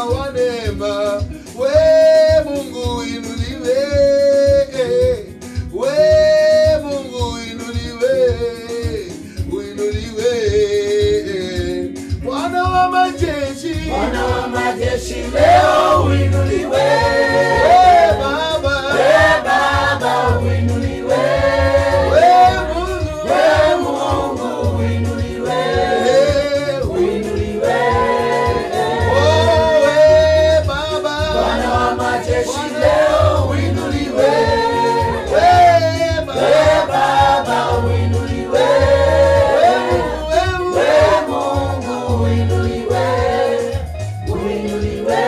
wa neema, we Mungu inuliwe, we Mungu inuliwe, uinuliwe, Bwana wa majeshi, Bwana wa majeshi leo uinuliwe, we Baba, we Baba uinuliwe, we Mungu, we Mungu uinuliwe, we uinuliwe. Oh, we Baba, Bwana wa majeshi leo uinuliwe, we we Baba, Baba uinuliwe, we Mungu, we we Mungu uinuliwe, uinuliwe.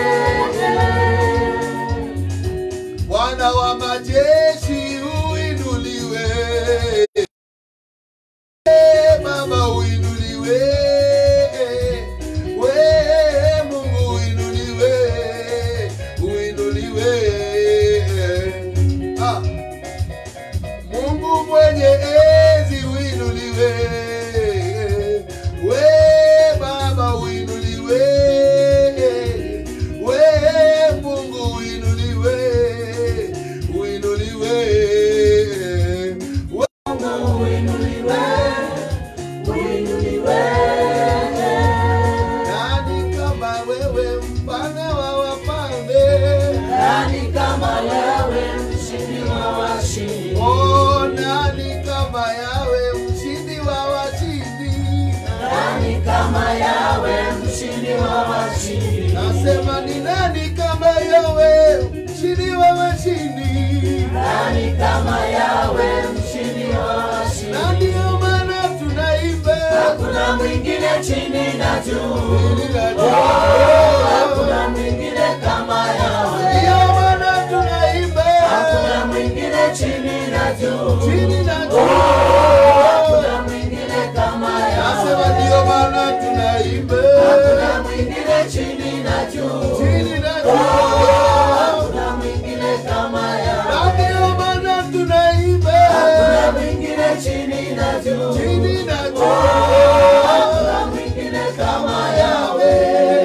Bwana wa majeshi uinuliwe, Eh, Baba uinuliwe, we Mungu uinuliwe, uinuliwe. Ah. Mungu mwenye enzi uinuliwe, we Baba uinuliwe, we Mungu uinuliwe, uinuliwe. We- Mungu uinuliwe, uinuliwe. Nani kama wewe mfalme wa wafalme? Nani kama wewe mshindi wa washindi? Oh, nani kama yawe mshindi wa washindi? Nani kama yawe mshindi wa washindi? Nasema ni nani kama yawe mshindi wa washindi? Nani kama yawe mshindi wa Na washindi? ndio maana tunaimba Hakuna mwingine chini na juu, Hili la juu. hakuna mwingine kama yawe, Ndio maana tunaimba hakuna mwingine chini na juu, chini na juu. hakuna mwingine kama Nasema yawe, ndio maana tunaimba hakuna mwingine chini na juu. chini na juu. Hakuna mwingine kama yawe, Na ndio maana tunaimba hakuna mwingine chini na juu, chini na juu. hakuna mwingine kama yawe.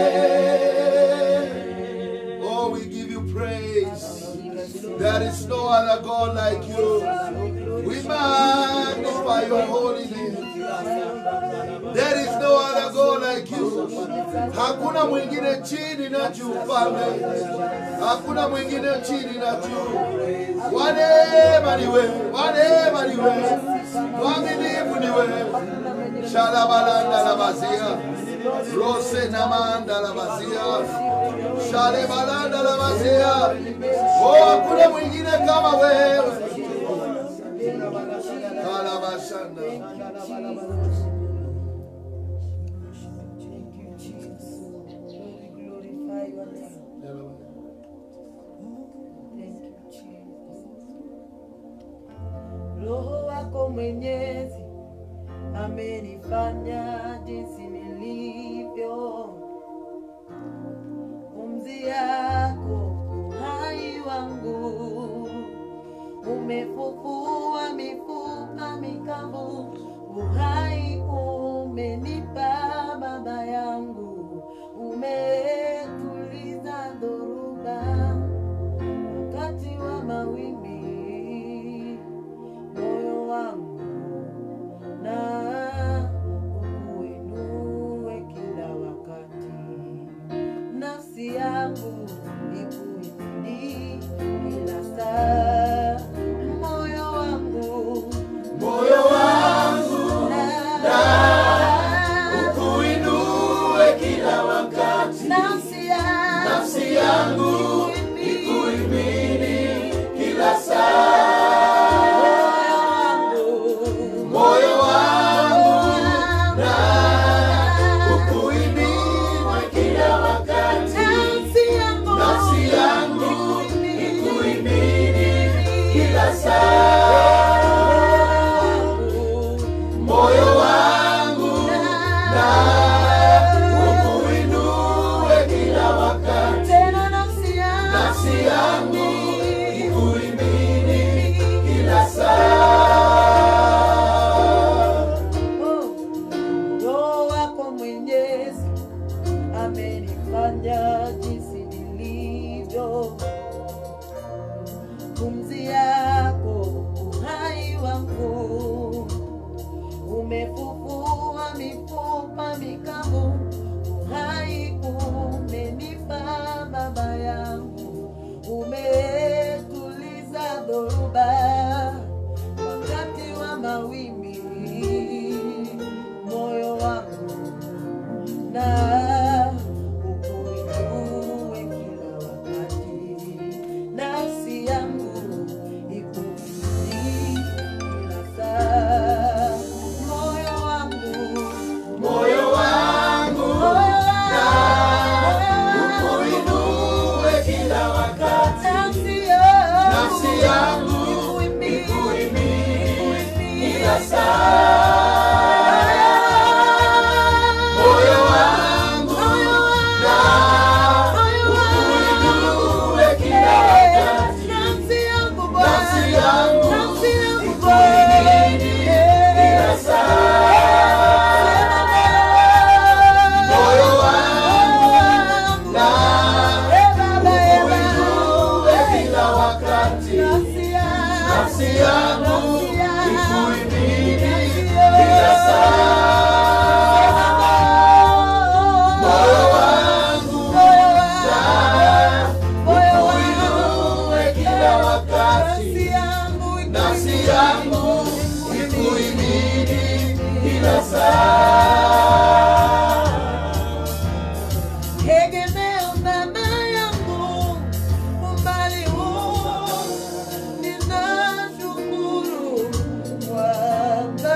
Oh, we give you praise. There is no other God like you. We magnify your holy name. There is no other God like you. Hakuna mwingine chini na juu mfalme. Hakuna mwingine chini na juu. Wanema ni wewe, wanema ni wewe. Mwaminifu ni wewe. Shalabalanda la bazia. Rose na manda la bazia. Shale balanda la bazia. Oh, hakuna mwingine kama wewe. Kalabashanda. Roho wako Mwenyezi amenifanya jinsi nilivyo, pumzi yako uhai wangu, umefufua mifupa mikavu, uhai umenipa baba yangu, umetuliza dhoruba wakati wa mawimbi moyo wangu na ukuinue kila wakati, nafsi yangu ikuimidi kila saa, moyo wangu Moyo wangu na ukuinue kila wakati, nafsi yangu nafsi yangu ikuimini kila saa. moyo wangu Moyo wangu na ukuinue kila wakati, nafsi yangu nafsi yangu ikuimini kila saa. Moyo wangu na ukuinue kila wakati, tena nafsi baba yangu umetuliza dhoruba wakati wa mawimbi moyo wangu na ukuinue kila wakati nafsi yangu ikutii kila saa moyo wangu moyo wangu na ukuinue kila wakati nafsi yangu ikuimini kila saa moyo wangu na ukuinue kila wakati nafsi yangu ikuimini kila saa moyo wangu na ukuinue kila wakati nafsi yangu ikuimini kila saa moyo wangu na ukuinue kila wakati nafsi yangu ikuimini kila saa Tegemeo mama yangu, umbali huu ninashukuru Bwana.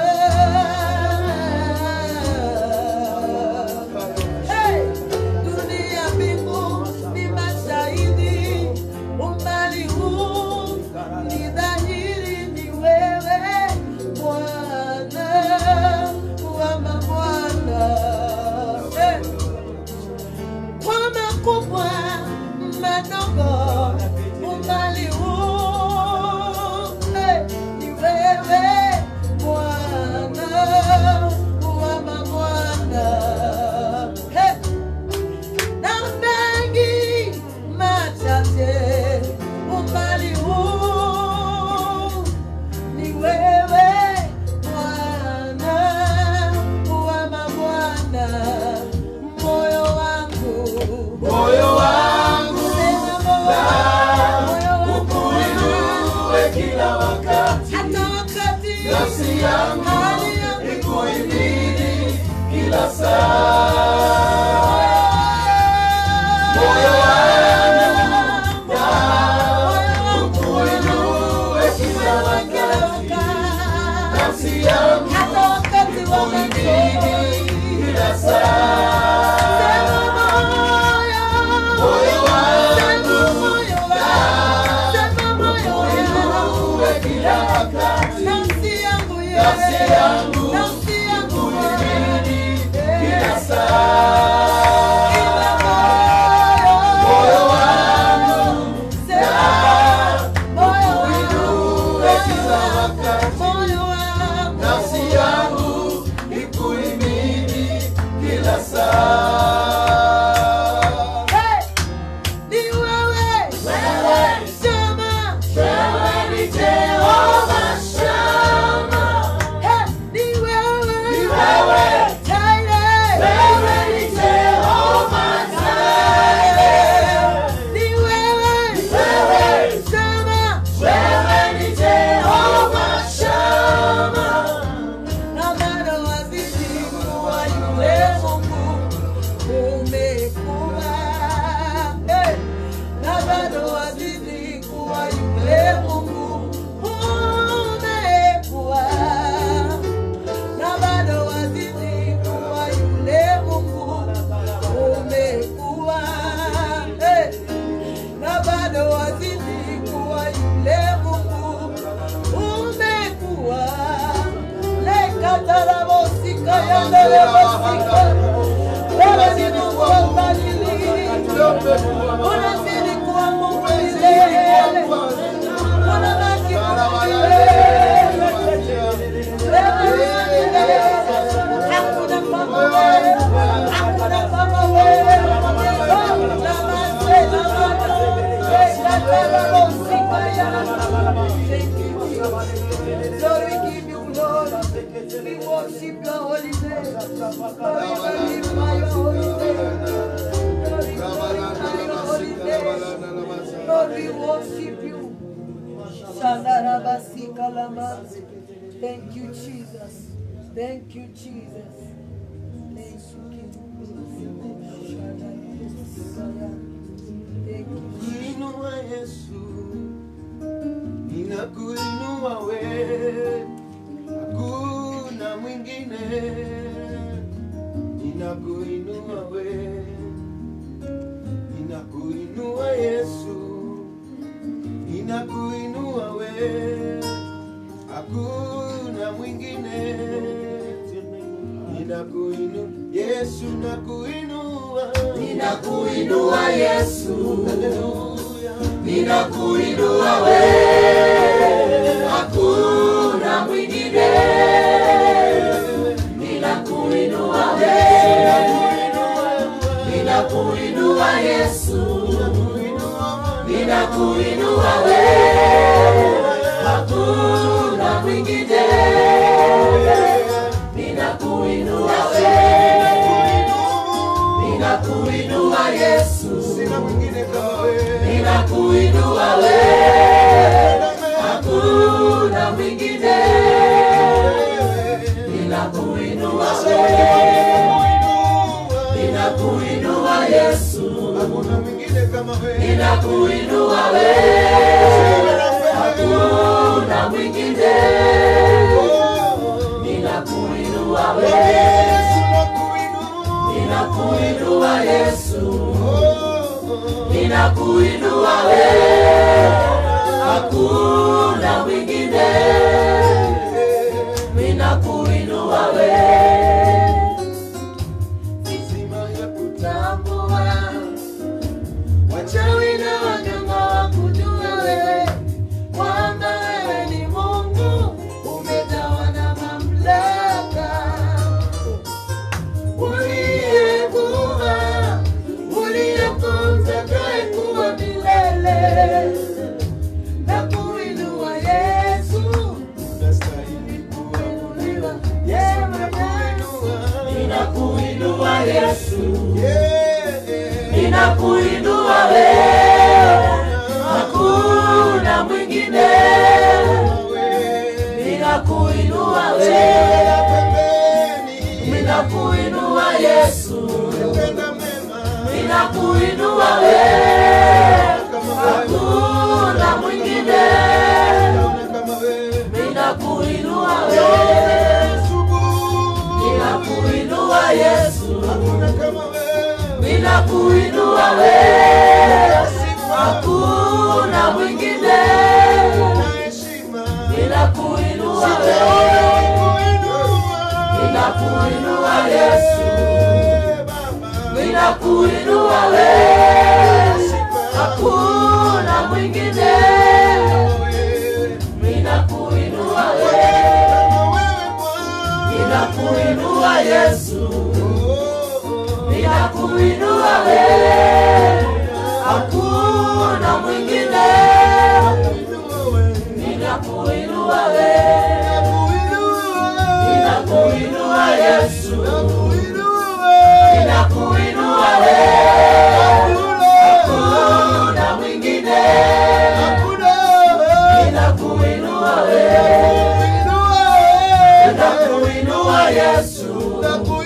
Hey! Dunia mbingu ni mashahidi, umbali huu ni dhahiri ni wewe Bwana wa mabwana. Hey! kwa makubwa madogo umbali huu eh, ni wewe Bwana wa mabwana Eh, na mengi machache umbali huu ni wewe Bwana wa mabwana moyo wangu moyo wangu sema na moyo wangu ukuinue kila wakati hata wakati nafsi yangu hali yangu ikuimini kila saa moyo wangu na ukuinue kila wakati nafsi yangu hata wakati wa ikuimini kila saa moyo wangu na ukuinue kila wakati nafsi yangu ikuimini kila saa moyo wangu na ukuinue kila wakati nafsi yangu ikuimini kila saa Ni wewe, Shama, wewe ni Jehova Shama Hey, ni wewe, ni wewe Jireh. wewe ni Jehova Jireh Ni wewe, wewe Shama, wewe ni Jehova Shama na bado wazidi kuwa yule Mungu umekuwa. Hey, na bado wazidi kuwa yule Mungu umekuwa. Na bado wazidi kuwa yule Mungu umekuwa. Hey, na bado wazidi kuwa yule Mungu umekuwa. Lekatarabosika yandelebosika. Wewe ni Mungu wa ubadiliki. Unazidi kuwa Mungu milele. Unabaki Mungu milele. Wewe ni wa milele. Hakuna kama wewe. Hakuna kama wewe. Oh, namaste, namaste. Lekatarabosika yandelebosika. Thank you, Jesus. Lord, we give you glory. We worship your holy name. Lord, we magnify your holy name. Lord, we glorify your holy Masika Lamasi. Thank you, Jesus. Thank you, Jesus. Thank you, King. Thank you. Kuinua Yesu, ninakuinua we, hakuna mwingine. Ninakuinua we, ninakuinua Yesu, ninakuinua we, hakuna mwingine. Ninakuinua Yesu, nakuinua, Ninakuinua Yesu, Haleluya. ninakuinua we, hakuna mwingine. Ninakuinua we, ninakuinua Yesu, ninakuinua we, hakuna mwingine. Ninakuinua we, ninakuinua Yesu. Sina mwingine kama wewe. ninakuinua we, hakuna mwingine. Ninakuinua we, ninakuinua Yesu, Hakuna mwingine kama wewe. ninakuinua we, hakuna mwingine. Ninakuinua we, Yesu nakuinua. ninakuinua Yesu, Oh, ninakuinua we, hakuna mwingine. Ninakuinua we, Zima ya tambua wachawi na waganga wakujua wewe kwamba wewe ni Mungu, umejawa na mamlaka uliyekuwa uliyefunza kuwa milele na kuinua Yesu unastahili kuabudiwa. yeye mwenyewe. Ninakuinua Yesu, Yeah. ninakuinua we, hakuna mwingine. Ninakuinua we, Pembeni. ninakuinua Yesu, Tenda mema. ninakuinua we, hakuna mwingine. Naona kama wewe. Ninakuinua we, Asubuhi. ninakuinua Yesu, Hakuna kama wewe. ninakuinua we, hakuna mwingine. Na heshima. Ninakuinua we, Kuinua. ninakuinua Yesu, Eh, Baba. ninakuinua we, hakuna mwingine. Wewe. Ninakuinua we, Kama wewe Bwana. ninakuinua Yesu, Oh, oh. ninakuinua we, hakuna mwingine. Ninakuinua we, ninakuinua Yesu, ninakuinua we, hakuna mwingine. Ninakuinua we, ninakuinua Yesu,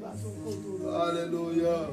Hallelujah.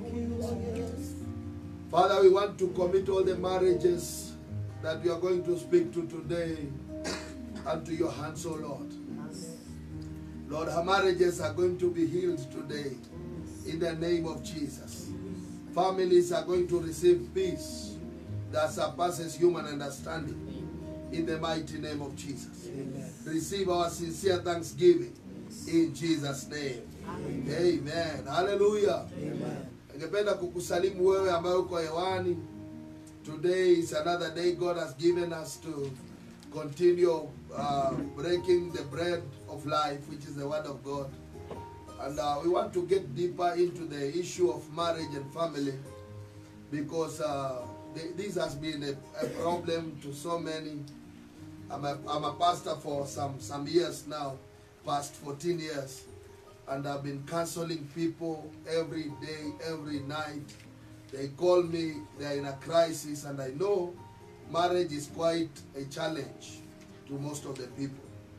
Father, we want to commit all the marriages that we are going to speak to today unto your hands, O Lord. Lord, our marriages are going to be healed today in the name of Jesus. Families are going to receive peace that surpasses human understanding in the mighty name of Jesus. Receive our sincere thanksgiving in Jesus' name. Amen. Hallelujah. Ningependa kukusalimu wewe ambaye uko hewani. Today is another day God has given us to continue uh, breaking the bread of life, which is the word of God. And uh, we want to get deeper into the issue of marriage and family because uh, th- this has been a, a problem to so many. I'm a, I'm a pastor for some, some years now, past 14 years, and I've been counseling people every day, every night. They call me, they're in a crisis, and I know marriage is quite a challenge to most of the people.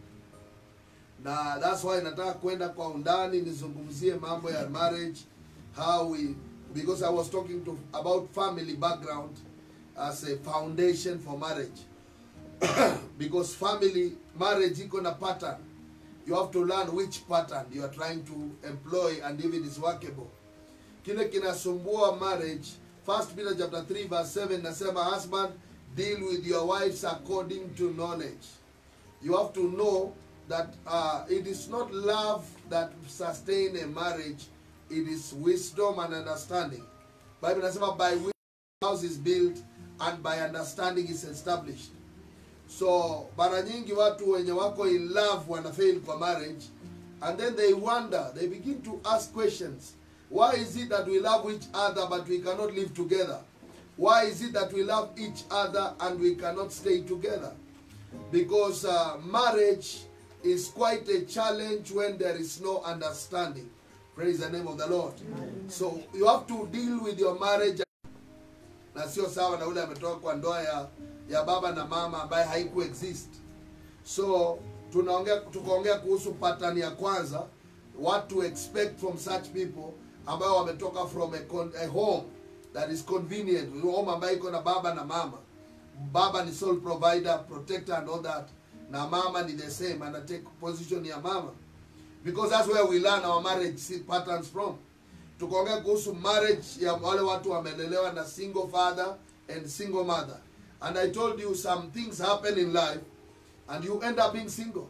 na that's why nataka kwenda kwa undani nizungumzie mambo ya marriage how we because i was talking to about family background as a foundation for marriage because family marriage iko na pattern you have to learn which pattern you are trying to employ and if it is workable kile kinasumbua marriage first peter chapter 3 verse 7 nasema husband deal with your wives according to knowledge you have to know that uh, it is not love that sustain a marriage it is wisdom and understanding bible nasema by wisdom house is built and by understanding is established so mara nyingi watu wenye wako in love wanafail kwa marriage and then they wonder they begin to ask questions why is it that we love each other but we cannot live together why is it that we love each other and we cannot stay together because uh, marriage is quite a challenge when there is no understanding praise the name of the lord so you have to deal with your marriage na sio sawa na ule ametoka kwa ndoa ya, ya baba na mama ambaye haiku exist so tunaongea tukaongea kuhusu pattern ya kwanza what to expect from such people ambayo wametoka from a, con, a home that is convenient home ambayo iko na baba na mama baba ni sole provider protector and all that na mama ni the same ana take position ya mama because that's where we learn our marriage patterns from tukaongea kuhusu marriage ya wale watu wamelelewa na single father and single mother and i told you some things happen in life and you end up being single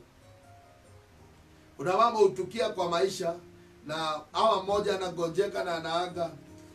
kuna mambo hutukia kwa maisha na awa mmoja anagonjeka na anaaga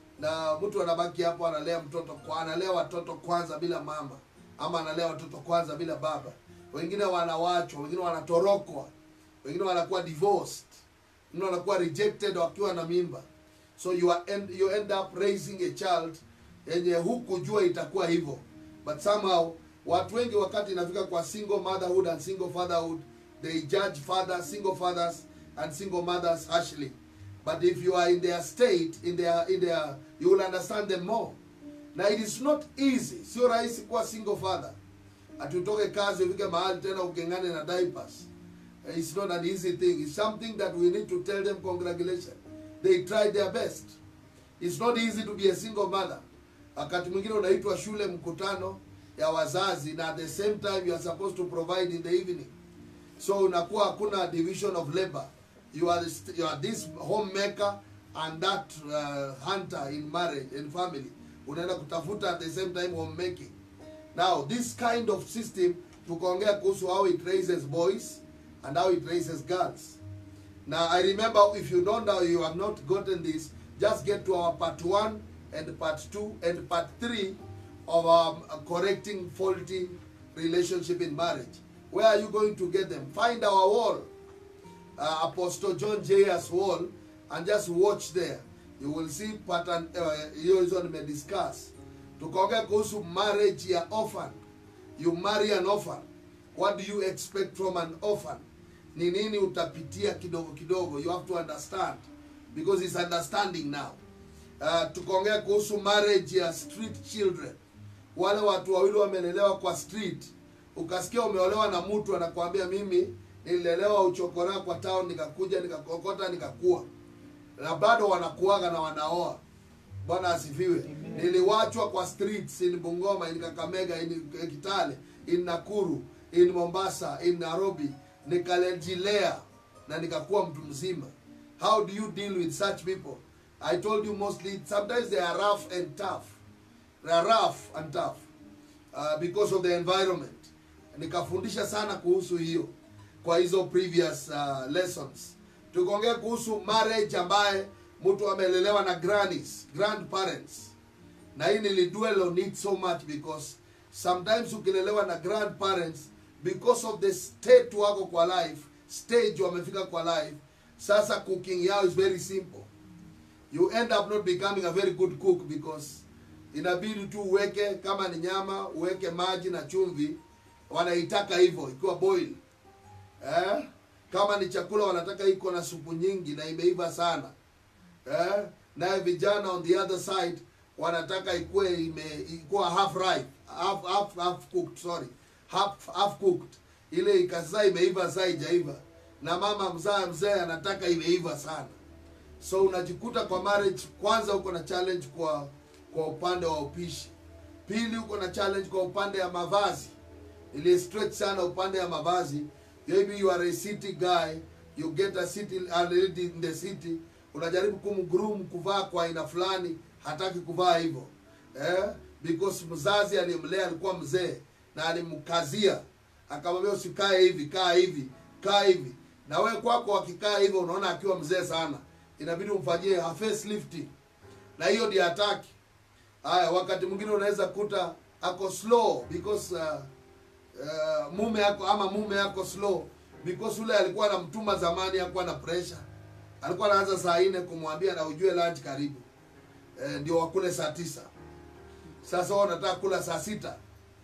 na mtu anabaki hapo analea mtoto kwa analea watoto kwanza bila mama ama analea watoto kwanza bila baba wengine wanawachwa wengine wanatorokwa wengine wanakuwa divorced wengine wanakuwa rejected wakiwa na mimba so you, are end, you end up raising a child yenye hukujua itakuwa hivyo but somehow watu wengi wakati inafika kwa single motherhood and single fatherhood they judge fathers single fathers and single mothers harshly but if you are in their state in their in their you will understand them more na it is not easy sio rahisi kuwa single father atutoke kazi ufike mahali tena ukengane na diapers it's not an easy thing it's something that we need to tell them congratulations they tried their best it's not easy to be a single mother wakati mwingine unaitwa shule mkutano ya wazazi na at the same time you are supposed to provide in the evening so unakuwa hakuna division of labor you are, st- you are this homemaker and that uh, hunter in marriage and family unaenda kutafuta at the same time homemaking now this kind of system tukaongea kuhusu how it raises boys and how it raises girls now i remember if you don't know you have not gotten this just get to our part one and part two and part three of um, correcting faulty relationship in marriage where are you going to get them find our wall uh, apostle john jayas wall and just watch there you will see pattern uh, hiyo hizo nimediscuss tukaongea kuhusu marriage ya orphan you marry an orphan what do you expect from an orphan ni nini utapitia kidogo kidogo you have to understand because it's understanding now uh, tukaongea kuhusu marriage ya street children wale watu wawili wamelelewa kwa street ukasikia umeolewa na mtu anakuambia mimi nililelewa uchokora kwa town nikakuja nikakokota nikakua na bado wanakuaga na wanaoa bwana asifiwe niliwachwa kwa streets in bungoma in kakamega in kitale in nakuru in mombasa in nairobi nikalejilea na nikakuwa mtu mzima how do you deal with such people i told you mostly sometimes they are rough and tough they are rough and tough uh, because of the environment nikafundisha sana kuhusu hiyo kwa hizo previous uh, lessons tukaongea kuhusu marriage ambaye mtu amelelewa na grannies grandparents na hii nilidwell on it so much because sometimes ukilelewa na grandparents because of the state wako kwa life stage wamefika kwa life sasa cooking yao is very simple you end up not becoming a very good cook because inabidi tu uweke kama ni nyama uweke maji na chumvi wanaitaka hivyo ikiwa boil eh? kama ni chakula wanataka iko na supu nyingi na imeiva sana eh? naye vijana on the other side wanataka ikuwe ime ikuwa half ripe half, half, half cooked sorry half, half cooked ile ikazaa imeiva saa ijaiva na mama mzaa mzee anataka imeiva sana so unajikuta kwa marriage kwanza uko na challenge kwa kwa upande wa upishi pili uko na challenge kwa upande ya mavazi ili stretch sana upande ya mavazi maybe you are a city guy you get a city a lady in the city unajaribu kumgroom kuvaa kwa aina fulani hataki kuvaa hivyo eh? because mzazi aliyemlea alikuwa mzee na alimkazia akamwambia usikae hivi kaa hivi kaa hivi na wewe kwako akikaa hivyo unaona akiwa mzee sana inabidi umfanyie a facelifting na hiyo ndio hataki haya wakati mwingine unaweza kuta ako slow because uh, uh, mume yako ama mume yako slow because ule alikuwa anamtuma zamani hakuwa na pressure alikuwa anaanza saa nne kumwambia na ujue lunch karibu e, ndio wakule saa tisa sasa wao wanataka kula saa sita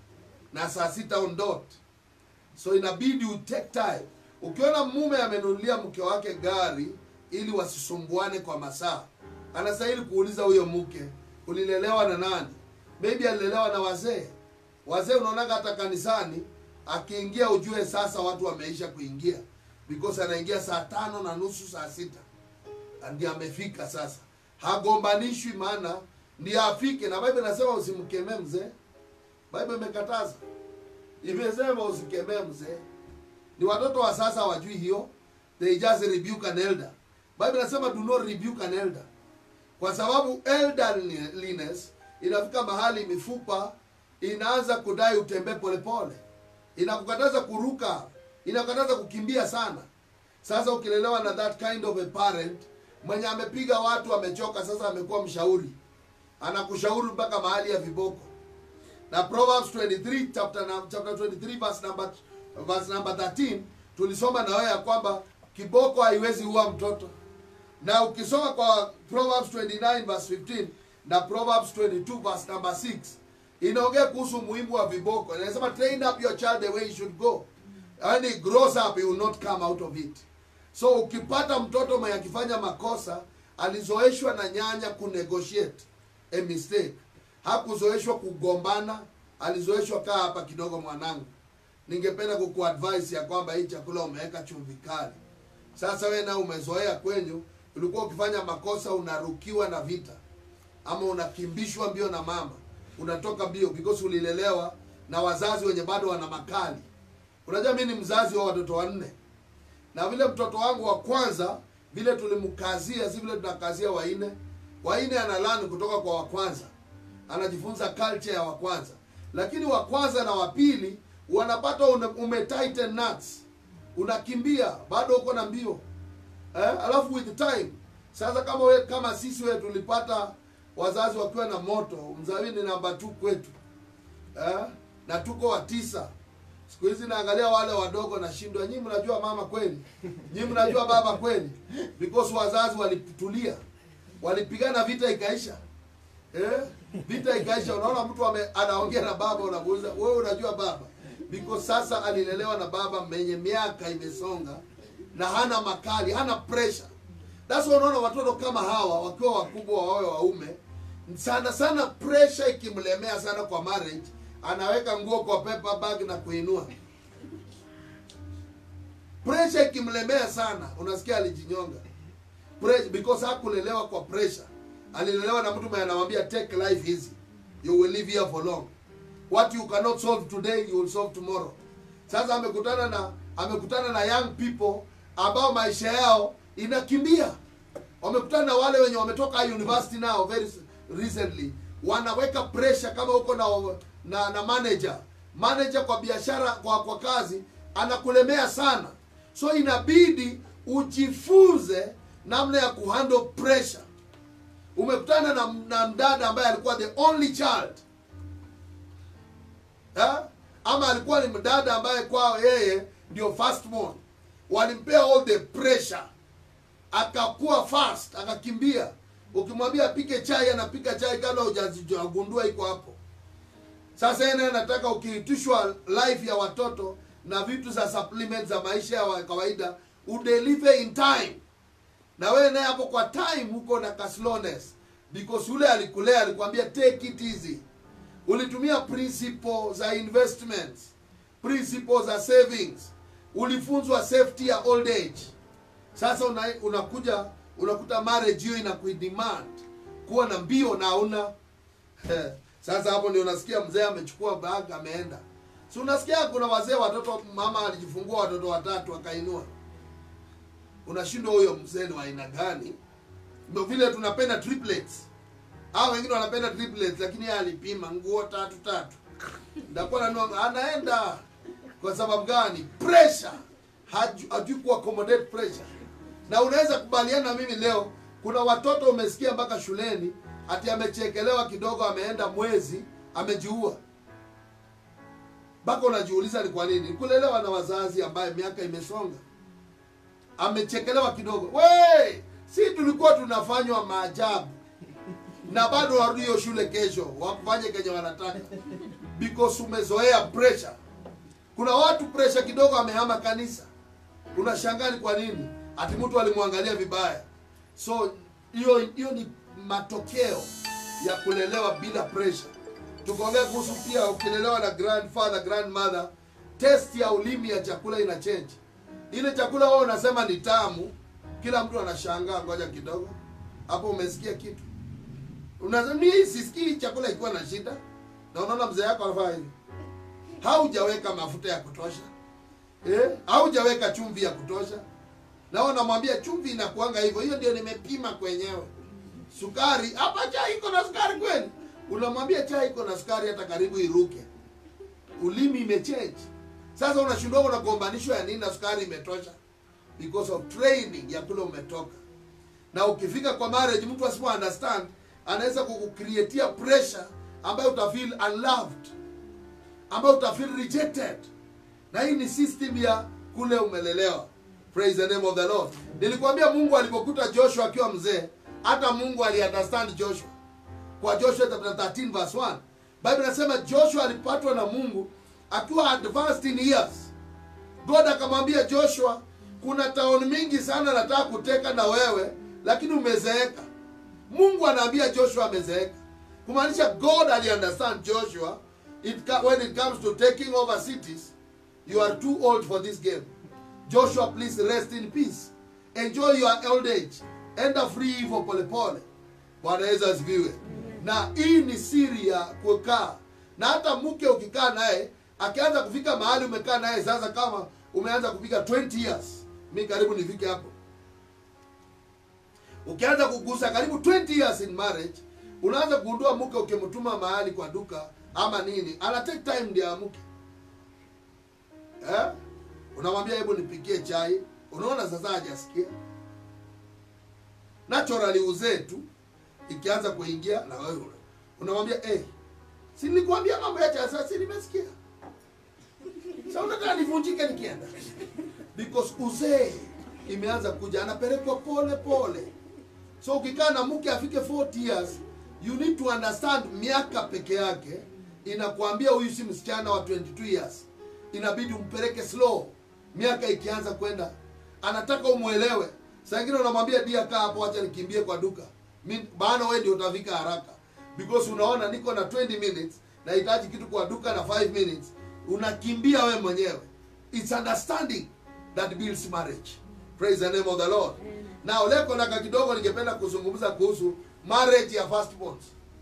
na saa sita on dot so inabidi u take time ukiona mume amenunulia mke wake gari ili wasisumbuane kwa masaa anastahili kuuliza huyo mke ulilelewa na nani maybe alilelewa na wazee wazee unaonaga hata kanisani akiingia ujue sasa watu wameisha kuingia because anaingia saa tano na nusu saa sita ndio amefika sasa hagombanishwi maana ndio afike na bible inasema usimkemee mzee bible imekataza imesema usikemee mzee ni watoto wa sasa wajui hiyo they just rebuke an elder bible inasema do not rebuke an elder kwa sababu elderliness inafika mahali mifupa inaanza kudai utembee polepole inakukataza kuruka inakukataza kukimbia sana sasa ukilelewa na that kind of a parent mwenye amepiga watu amechoka sasa amekuwa mshauri anakushauri mpaka mahali ya viboko na proverbs 23 chapter, num- chapter 23 verse number, verse number 13 tulisoma na wewe ya kwamba kiboko haiwezi ua mtoto na ukisoma kwa proverbs 29 verse 15 na proverbs 22 verse number 6 inaongea kuhusu umuhimu wa viboko inasema train up your child the way he should go and he grows up he will not come out of it so ukipata mtoto mwenye akifanya makosa alizoeshwa na nyanya kunegotiate a mistake hakuzoeshwa kugombana alizoeshwa kaa hapa kidogo mwanangu ningependa kukuadvise ya kwamba hii chakula umeweka chumvi kali sasa we na umezoea kwenyu ulikuwa ukifanya makosa unarukiwa na vita ama unakimbishwa mbio na mama unatoka mbio because ulilelewa na wazazi wenye bado wana makali unajua mi ni mzazi wa watoto wanne na vile mtoto wangu wa kwanza vile tulimkazia si vile tunakazia waine waine analani kutoka kwa wa kwanza anajifunza culture ya wa kwanza lakini wa kwanza na wa pili wanapata ume, ume tighten nuts unakimbia bado uko na mbio eh? alafu with time sasa kama we, kama sisi we tulipata wazazi wakiwa na moto mzawi ni namba tu kwetu eh? na tuko wa tisa siku hizi naangalia wale wadogo nashindwa nyii mnajua mama kweli nyii mnajua baba kweli because wazazi walitulia walipigana vita ikaisha eh? vita ikaisha unaona mtu ame, anaongea na baba unamuuliza wewe unajua baba because sasa alilelewa na baba mwenye miaka imesonga na hana makali hana pressure that's why unaona watoto kama hawa wakiwa wakubwa wawe waume sana sana pressure ikimlemea sana kwa marriage anaweka nguo kwa paper bag na kuinua pressure ikimlemea sana unasikia alijinyonga pre- because hakulelewa kwa pressure alilelewa na mtu mwenye anamwambia take life easy you will live here for long what you cannot solve today you will solve tomorrow sasa amekutana na amekutana na young people ambao maisha yao inakimbia wamekutana na wale wenye wametoka university now very recently wanaweka pressure kama uko na, na na manager manager kwa biashara kwa kwa kazi anakulemea sana so inabidi ujifunze namna ya kuhandle pressure umekutana na, na mdada ambaye alikuwa the only child ha? ama alikuwa ni mdada ambaye kwao yeye ndio firstborn walimpea all the pressure akakuwa fast akakimbia ukimwambia apike chai anapika chai kabla hujagundua iko hapo sasa yeye naye anataka ukiitishwa life ya watoto na vitu za supplement za maisha ya wa- kawaida udeliver in time na wewe naye hapo kwa time huko na ka slowness because yule alikulea alikwambia take it easy ulitumia principle za investments principle za savings ulifunzwa safety ya old age sasa una, unakuja unakuta marriage hiyo inakuidemand kuwa na mbio na una sasa hapo ndio unasikia mzee amechukua bag ameenda si unasikia kuna wazee watoto mama alijifungua watoto watatu akainua unashindwa huyo mzee ni wa aina gani ndio vile tunapenda triplets hao wengine wanapenda triplets lakini yeye alipima nguo tatu tatu ndakuwa nanua anaenda kwa sababu gani pressure Haju- hajui ku accommodate pressure na unaweza kubaliana na mimi leo kuna watoto umesikia mpaka shuleni ati amechekelewa kidogo ameenda mwezi amejiua mpaka unajiuliza ni kwa nini kulelewa na wazazi ambaye miaka imesonga amechekelewa kidogo we si tulikuwa tunafanywa maajabu na bado warudi hiyo shule kesho wafanye kenye wanataka because umezoea pressure kuna watu pressure kidogo amehama kanisa unashangaa ni kwa nini ati mtu alimwangalia vibaya so hiyo hiyo ni matokeo ya kulelewa bila pressure tukaongea kuhusu pia ukilelewa na grandfather grandmother test ya ulimi ya chakula ina change ile chakula wao unasema ni tamu kila mtu anashangaa ngoja kidogo hapo umesikia kitu unasema mimi sisikii chakula ikiwa na shida na unaona mzee yako anafanya hivi haujaweka mafuta ya kutosha eh? haujaweka chumvi ya kutosha na wewe unamwambia chumvi inakuanga hivyo hiyo ndio nimepima kwenyewe sukari hapa chai iko na sukari kweli unamwambia chai iko na sukari hata karibu iruke ulimi imechange sasa unashindwa unagombanishwa ya nini na sukari imetosha because of training ya kule umetoka na ukifika kwa marriage mtu asipo understand anaweza kukucreatia pressure ambayo utafeel unloved ambayo utafeel rejected na hii ni system ya kule umelelewa praise the name of the lord nilikwambia mungu alipokuta joshua akiwa mzee hata mungu aliunderstand joshua kwa joshua chapter 13 verse 1 bible inasema joshua alipatwa na mungu akiwa advanced in years god akamwambia joshua kuna taoni mingi sana nataka kuteka na wewe lakini umezeeka mungu anaambia joshua amezeeka kumaanisha god aliunderstand joshua it, ca- when it comes to taking over cities you are too old for this game joshua please rest in peace enjoy your old age enda free hivyo polepole bwana yesu asifiwe na hii ni siri ya kukaa na hata mke ukikaa naye akianza kufika mahali umekaa naye sasa kama umeanza kufika 20 years mi karibu nifike hapo ukianza kugusa karibu 20 years in marriage unaanza kugundua mke ukimtuma mahali kwa duka ama nini ana take time ndio amke eh? unamwambia hebu nipikie chai unaona sasa hajasikia naturally uzee tu ikianza kuingia na wewe una- unamwambia hey, si nilikwambia mambo ya chai sasa si nimesikia sasa unataka nivunjike nikienda because uzee imeanza kuja anapelekwa pole pole so ukikaa na mke afike 40 years you need to understand miaka peke yake inakuambia huyu si msichana wa 22 years inabidi umpeleke slow miaka ikianza kwenda anataka umwelewe saa ingine unamwambia dia kaa hapo acha nikimbie kwa duka Mi- bana wewe ndio utafika haraka because unaona niko na 20 minutes nahitaji kitu kwa duka na 5 minutes unakimbia wewe mwenyewe it's understanding that builds marriage praise the name of the lord na oleko laka kidogo ningependa kuzungumza kuhusu marriage ya firstborns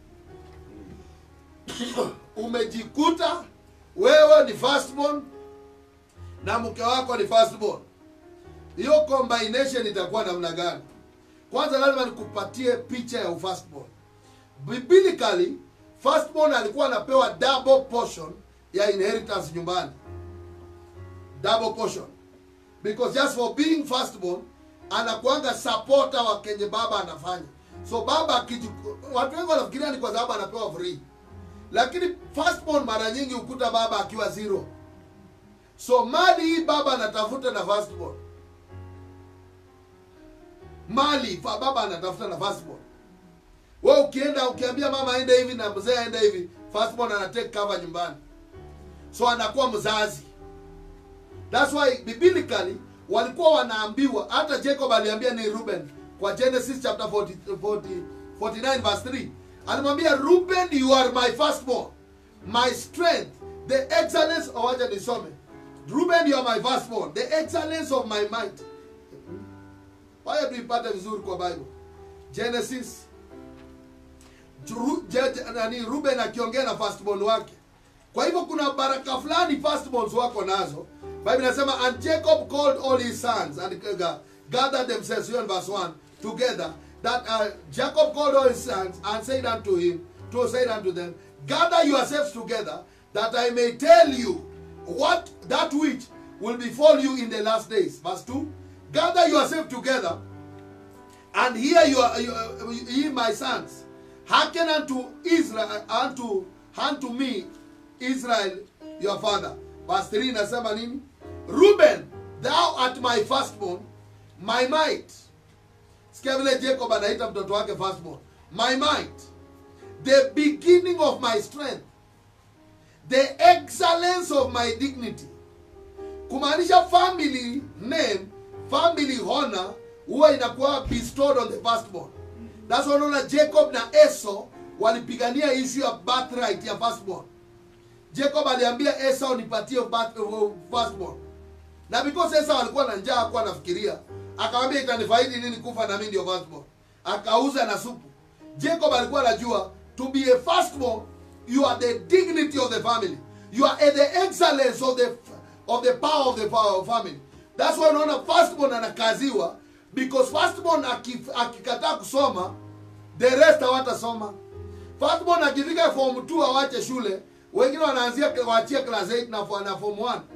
umejikuta wewe ni firstborn na mke wako ni firstborn hiyo combination itakuwa namna gani kwanza lazima nikupatie picha ya ufirstborn biblically firstborn alikuwa anapewa double portion ya inheritance nyumbani double portion because just for being firstborn anakuanga supporter wa kenye baba anafanya so baba akiju- watu wengi wanafikiria ni kwa sababu anapewa free lakini firstborn mara nyingi hukuta baba akiwa zero so mali hii baba anatafuta na firstborn mali fa baba anatafuta na firstborn we ukienda ukiambia mama aende hivi na mzee aende hivi firstborn ana take cover nyumbani so anakuwa mzazi That's why biblically walikuwa wanaambiwa hata Jacob aliambia ni Ruben kwa Genesis chapter 40, 40, 49 verse 3 alimwambia Ruben you are my firstborn my strength the excellence oh, wacha nisome Ruben you are my firstborn the excellence of my might waya tuipate vizuri kwa Bible Genesis Ru- Je- Je- nani Ruben akiongea na firstborn wake kwa hivyo kuna baraka fulani firstborns wako nazo bible inasema and jacob called all his sons and uh, gathered themselves here in verse 1 together that uh, jacob called all his sons and said unto him to said unto them gather yourselves together that i may tell you what that which will befall you in the last days verse 2 gather yourselves together and hear your, your ye my sons hearken unto israel unto unto me israel your father verse 3 inasema nini ruben thou art my firstborn my might sikia vile jacob anaita mtoto wake firstborn my might the beginning of my strength the excellence of my dignity kumaanisha family name family honor huwa inakuwa bestowed on the firstborn that's why unaona jacob na esau walipigania issue ya birthright ya firstborn jacob aliambia esau nipatie birth- uh, firstborn na because esau alikuwa na njaa akuwa anafikiria akamwambia itanifaidi nini kufa na mimi ndio firstborn akauza na supu jacob alikuwa anajua to be a firstborn you are the dignity of the family you are the excellence of the of the power of the fa- family that's why unaona firstborn anakaziwa because firstborn akif- akikataa kusoma the rest hawatasoma firstborn akifika form 2 awache shule wengine wanaanzia waachie class 8 na fo- na form 1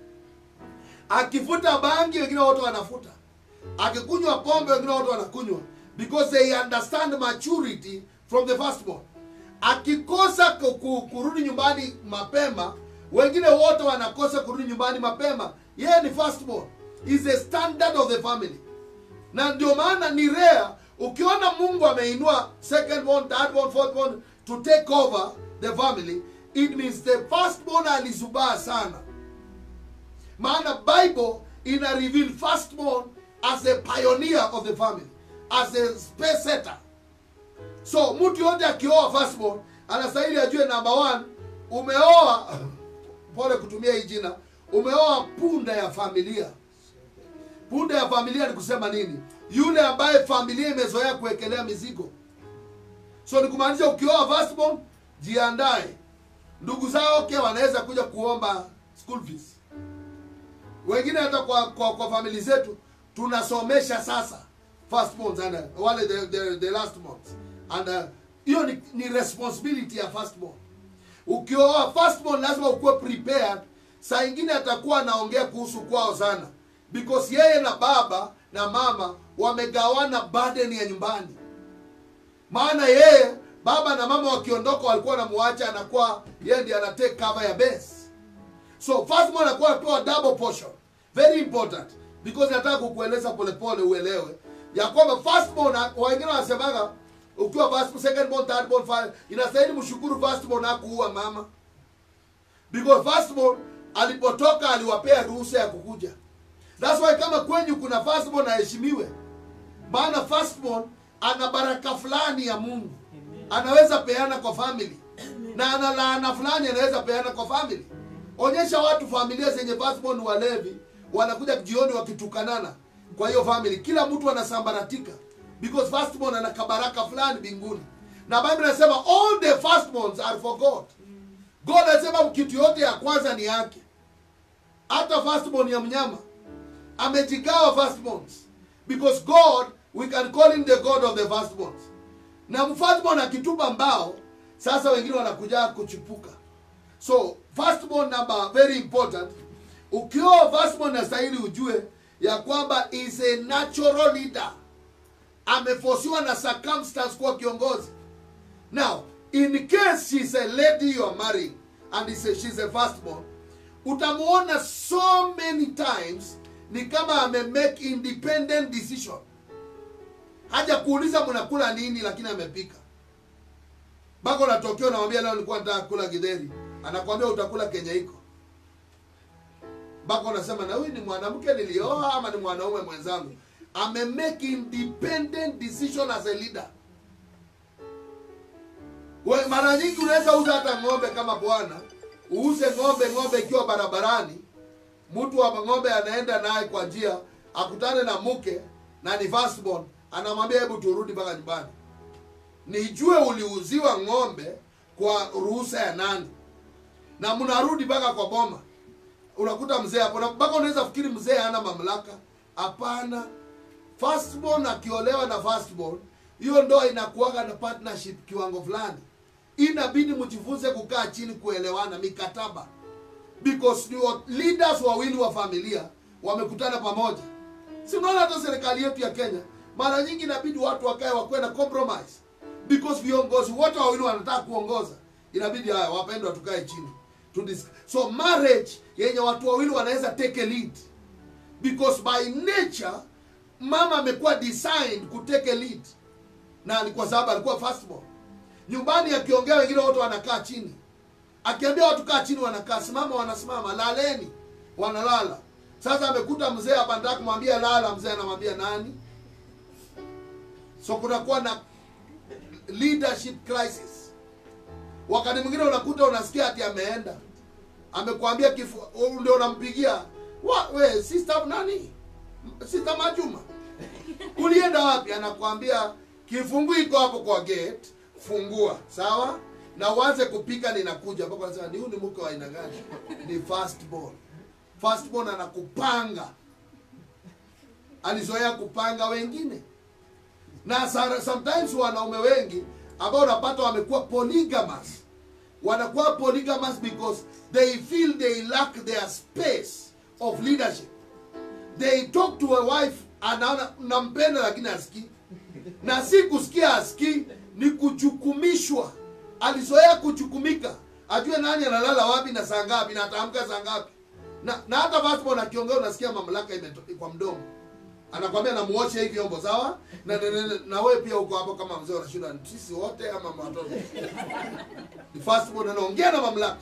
akifuta bangi wengine wote wanafuta akikunywa pombe wengine wote wanakunywa because they understand maturity from the firstborn akikosa ku- ku- kurudi nyumbani mapema wengine wote wanakosa kurudi nyumbani mapema yeye ni firstborn is a standard of the family na ndio maana ni rare ukiona mungu ameinua second born, third born, fourth born to take over the family it means the first born alizubaa sana maana bible ina reveal first born as a pioneer of the family as a space setter so mtu yote akioa first born anastahili ajue number one umeoa pole kutumia hii jina umeoa punda ya familia punda ya familia ni kusema nini yule ambaye familia imezoea kuwekelea mizigo so ni kumaanisha ukioa firstborn jiandae ndugu zao okay wanaweza kuja kuomba school fees wengine hata kwa kwa, kwa famili zetu tunasomesha sasa firstborns and uh, wale the, the, the last months and uh, hiyo ni, ni responsibility ya firstborn ukioa firstborn lazima ukuwe prepared saa ingine atakuwa anaongea kuhusu kwao sana because yeye na baba na mama wamegawana burden ya nyumbani maana yeye baba na mama wakiondoka walikuwa wanamuacha anakuwa yeye ndiye ana take cover ya base so firstborn anakuwa anapewa double portion very important because nataka kukueleza polepole uelewe ya kwamba firstborn wengine wanasemaga ukiwa first secondborn thirdborn five inastahili mshukuru firstborn hakuua mama because firstborn alipotoka aliwapea ruhusa ya kukuja that's why kama kwenyu kuna firstborn aheshimiwe maana firstborn ana baraka fulani ya mungu anaweza peana kwa family na ana laana fulani anaweza peana kwa family onyesha watu familia zenye firstborn walevi wanakuja jioni wakitukanana kwa hiyo family kila mtu anasambaratika because firstborn ana kabaraka fulani mbinguni na bible inasema all the firstborns are for god god anasema kitu yote ya kwanza ni yake hata firstborn ya mnyama amejigawa firstborns because god we can call him the god of the firstborns na firstborn akitupa mbao sasa wengine wanakuja kuchipuka so firstborn number very important ukiwa firstborn nastahili ujue ya kwamba is a natural leader amefosiwa na circumstance kuwa kiongozi now in case she's a lady you are marrying and is a, she's a firstborn utamuona so many times ni kama ame make independent decision haja kuuliza mnakula nini lakini amepika bako natokeo namwambia leo nilikuwa nataka kula githeri anakwambia utakula kenye iko bako unasema na huyu ni mwanamke nilioa ama ni mwanaume mwenzangu ame make independent decision as a leader We, mara nyingi unaweza uza hata ng'ombe kama bwana uuze ng'ombe ng'ombe ikiwa barabarani mtu wa ng'ombe anaenda naye kwa njia akutane na mke na ni firstborn anamwambia hebu turudi mpaka nyumbani nijue uliuziwa ng'ombe kwa ruhusa ya nani na mnarudi mpaka kwa boma unakuta mzee hapo na mpaka unaweza fikiri mzee hana mamlaka hapana firstborn akiolewa na firstborn hiyo ndoa inakuwaga na partnership kiwango fulani inabidi mjifunze kukaa chini kuelewana mikataba because ni wa- leaders wawili wa familia wamekutana pamoja si unaona hata serikali yetu ya kenya mara nyingi inabidi watu wakae wakuwe na compromise because viongozi wote wawili wanataka kuongoza inabidi haya wapendwa tukae chini to dis- so marriage yenye watu wawili wanaweza take a lead because by nature mama amekuwa designed kuteke lead na ni kwa sababu alikuwa firstborn nyumbani akiongea wengine wote wanakaa chini akiambia watu kaa chini wanakaa simama wanasimama laleni wanalala sasa amekuta mzee hapa nataka kumwambia lala mzee anamwambia nani so kunakuwa na leadership crisis wakati mwingine unakuta unasikia ati ameenda amekwambia kifu u- ndio unampigia wa we sister nani sister majuma ulienda wapi anakwambia kifungu iko hapo kwa gate fungua sawa na uanze kupika ninakuja mpaka anasema ni huyu ni mke wa aina gani ni firstborn firstborn anakupanga alizoea kupanga wengine na sa- sometimes wanaume wengi ambao unapata wamekuwa polygamous wanakuwa polygamous because they feel they lack their space of leadership they talk to a wife anaona nampenda lakini asikii na si kusikia asikii ni kuchukumishwa alizoea kuchukumika ajue nani analala wapi na saa ngapi na ataamka saa ngapi na, na hata firstborn akiongea unasikia mamlaka imeto- kwa mdomo anakwambia namuoshe hii vyombo sawa na, na, na, na, na wewe pia uko hapo kama mzee unashinda sisi wote ama watoto ni firstborn anaongea na mamlaka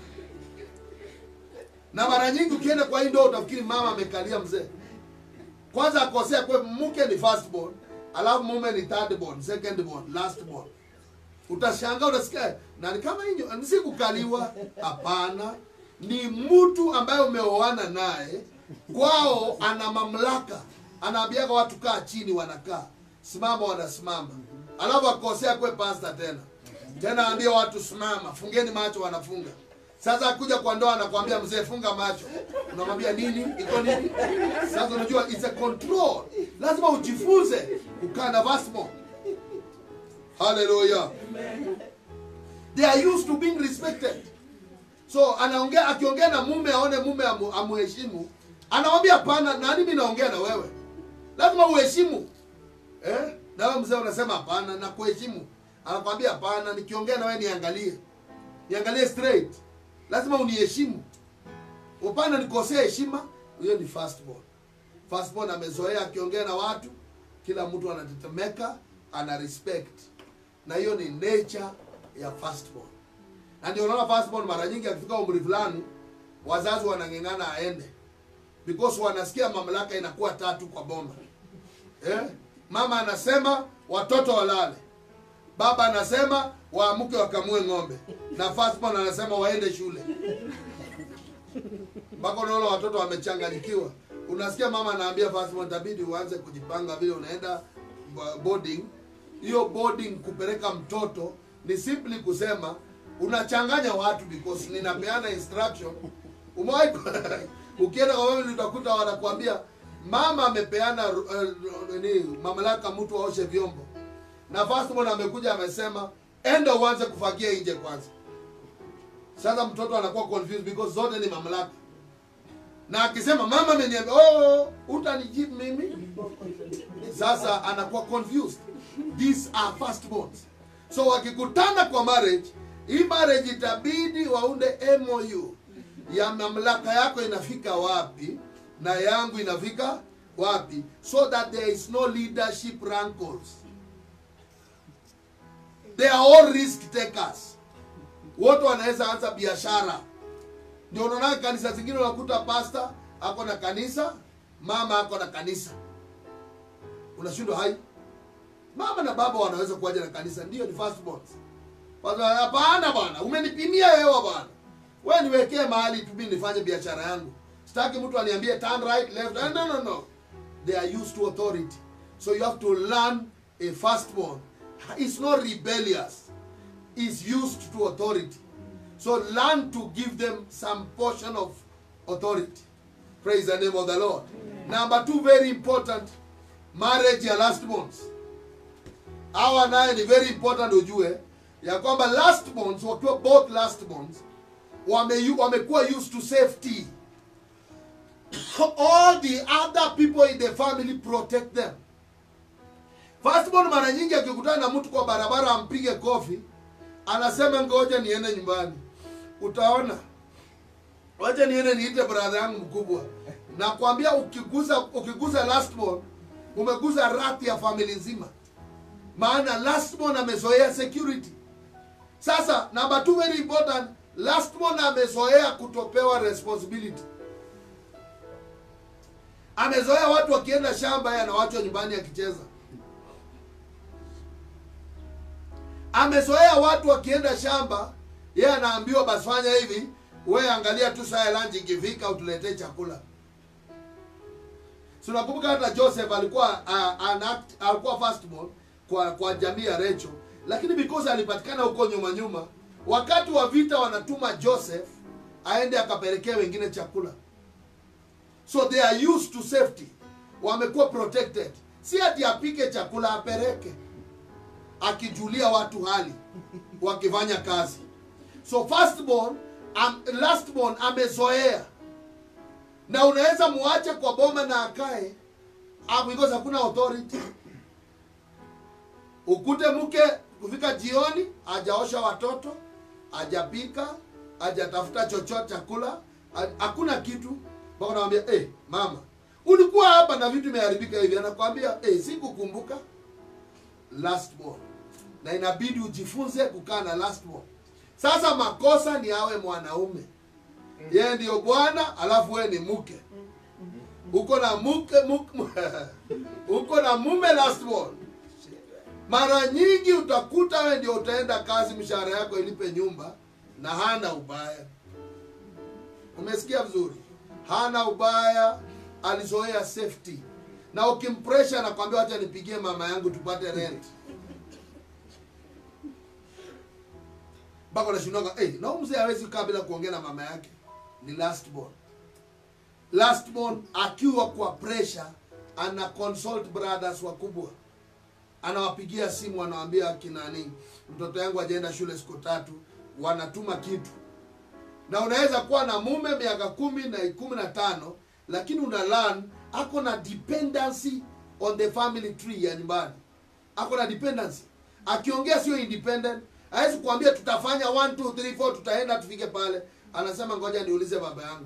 na mara nyingi ukienda kwa hii ndoa utafikiri mama amekalia mzee kwanza akosea kwe mke ni firstborn alafu mume ni thirdborn secondborn lastborn utashangaa utasikia na ni kama hiyo ni si kukaliwa hapana ni mtu ambaye umeoana naye kwao ana mamlaka anaambiaga watu kaa chini wanakaa simama wanasimama alafu akosea kwe pasta tena tena ambia watu simama fungeni macho wanafunga sasa akuja kwa ndoa anakwambia mzee funga macho unamwambia nini iko nini sasa unajua it's a control lazima ujifunze kukaa na vasmo haleluya they are used to being respected so anaongea akiongea na mume aone mume amu, amuheshimu anamwambia hapana nani mi naongea na wewe lazima uheshimu eh? na wewe mzee unasema hapana na kuheshimu anakwambia hapana nikiongea na wewe niangalie niangalie straight lazima uniheshimu upana nikosea heshima huyo ni firstborn firstborn amezoea akiongea na watu kila mtu anatetemeka ana respect na hiyo ni nature ya firstborn na ndio unaona firstborn mara nyingi akifika umri fulani wazazi wanang'eng'ana aende because wanasikia mamlaka inakuwa tatu kwa bomba eh? mama anasema watoto walale baba anasema waamke wakamue ng'ombe na firstborn anasema waende shule mpaka unaona watoto wamechanganyikiwa unasikia mama anaambia firstborn itabidi uanze kujipanga vile unaenda bo- boarding hiyo boarding kupeleka mtoto ni simply kusema unachanganya watu because ninapeana instruction umewahi ku- ukienda kwa mama utakuta wanakuambia mama amepeana uh, nini mamlaka mtu aoshe vyombo na firstborn amekuja amesema enda uanze kufagia nje kwanza sasa mtoto anakuwa confused because zote ni mamlaka na akisema mama ameniambia oh utanijibu mimi sasa anakuwa confused these are firstborns so wakikutana kwa marriage hii marriage itabidi waunde mou ya mamlaka yako inafika wapi na yangu inafika wapi so that there is no leadership rankles they are all risk takers wote wanaweza anza biashara ndio unaona kanisa zingine unakuta pasta ako na kanisa mama ako na kanisa unashindwa hai mama na baba wanaweza kuwaja na kanisa ndio ni firstborns Watu, hapana bwana umenipimia hewa bwana we niwekee mahali tu mimi nifanye biashara yangu sitaki mtu aniambie turn right left no no no no they are used to authority so you have to learn a firstborn is not rebellious is used to authority so learn to give them some portion of authority praise the name of the lord number two very important marriage ya lastborns hawa naye ni very important ujue ya kwamba lastborns wakiwa both lastborns wame- wamekuwa used to safety all the other people in the family protect them firstborn mara nyingi akikutana na mtu kwa barabara ampige kofi anasema ngoja niende nyumbani utaona wacha niende niite brother yangu mkubwa nakwambia ukiguza ukiguza lastborn umeguza rati ya famili nzima maana lastborn amezoea security sasa number two very important lastborn amezoea kutopewa responsibility amezoea watu wakienda shamba yeye anawachwa nyumbani akicheza amezoea watu wakienda shamba yeye anaambiwa basi fanya hivi we angalia tu saa ya lunch ikifika utuletee chakula si unakumbuka hata joseph alikuwa uh, an act, alikuwa firstborn kwa kwa jamii ya recho lakini because alipatikana huko nyuma nyuma wakati wa vita wanatuma joseph aende akapelekea wengine chakula so they are used to safety wamekuwa protected si ati apike chakula apeleke akijulia watu hali wakifanya kazi so firstborn am, lastborn amezoea na unaweza muache kwa boma na akae ah, because hakuna authority ukute mke kufika jioni hajaosha watoto hajapika hajatafuta chochote chakula ha- hakuna kitu mpaka namwambia hey, mama ulikuwa hapa na vitu imeharibika hivi anakwambia hey, sikukumbuka lastborn na inabidi ujifunze kukaa na lastborn sasa makosa ni awe mwanaume yeye ndio bwana alafu wewe ni mke uko na mke mke- uko na mume lastborn mara nyingi utakuta wewe ndio utaenda kazi mshahara yako ilipe nyumba na hana ubaya umesikia vizuri hana ubaya alizoea safety na ukimpresha anakwambia wacha nipigie mama yangu tupate rent mpaka unashindwaga hey, na huyu mzee hawezi kukaa bila kuongea na mama yake ni lastborn lastborn akiwa kwa pressure ana consult brothers wakubwa anawapigia simu anawaambia akinani mtoto yangu ajaenda shule siku tatu wanatuma kitu na unaweza kuwa na mume miaka kumi na kumi na tano lakini una learn ako na dependency on the family tree ya nyumbani ako na dependency akiongea sio independent hawezi kuambia tutafanya 1 2 3 4 tutaenda tufike pale anasema ngoja niulize baba yangu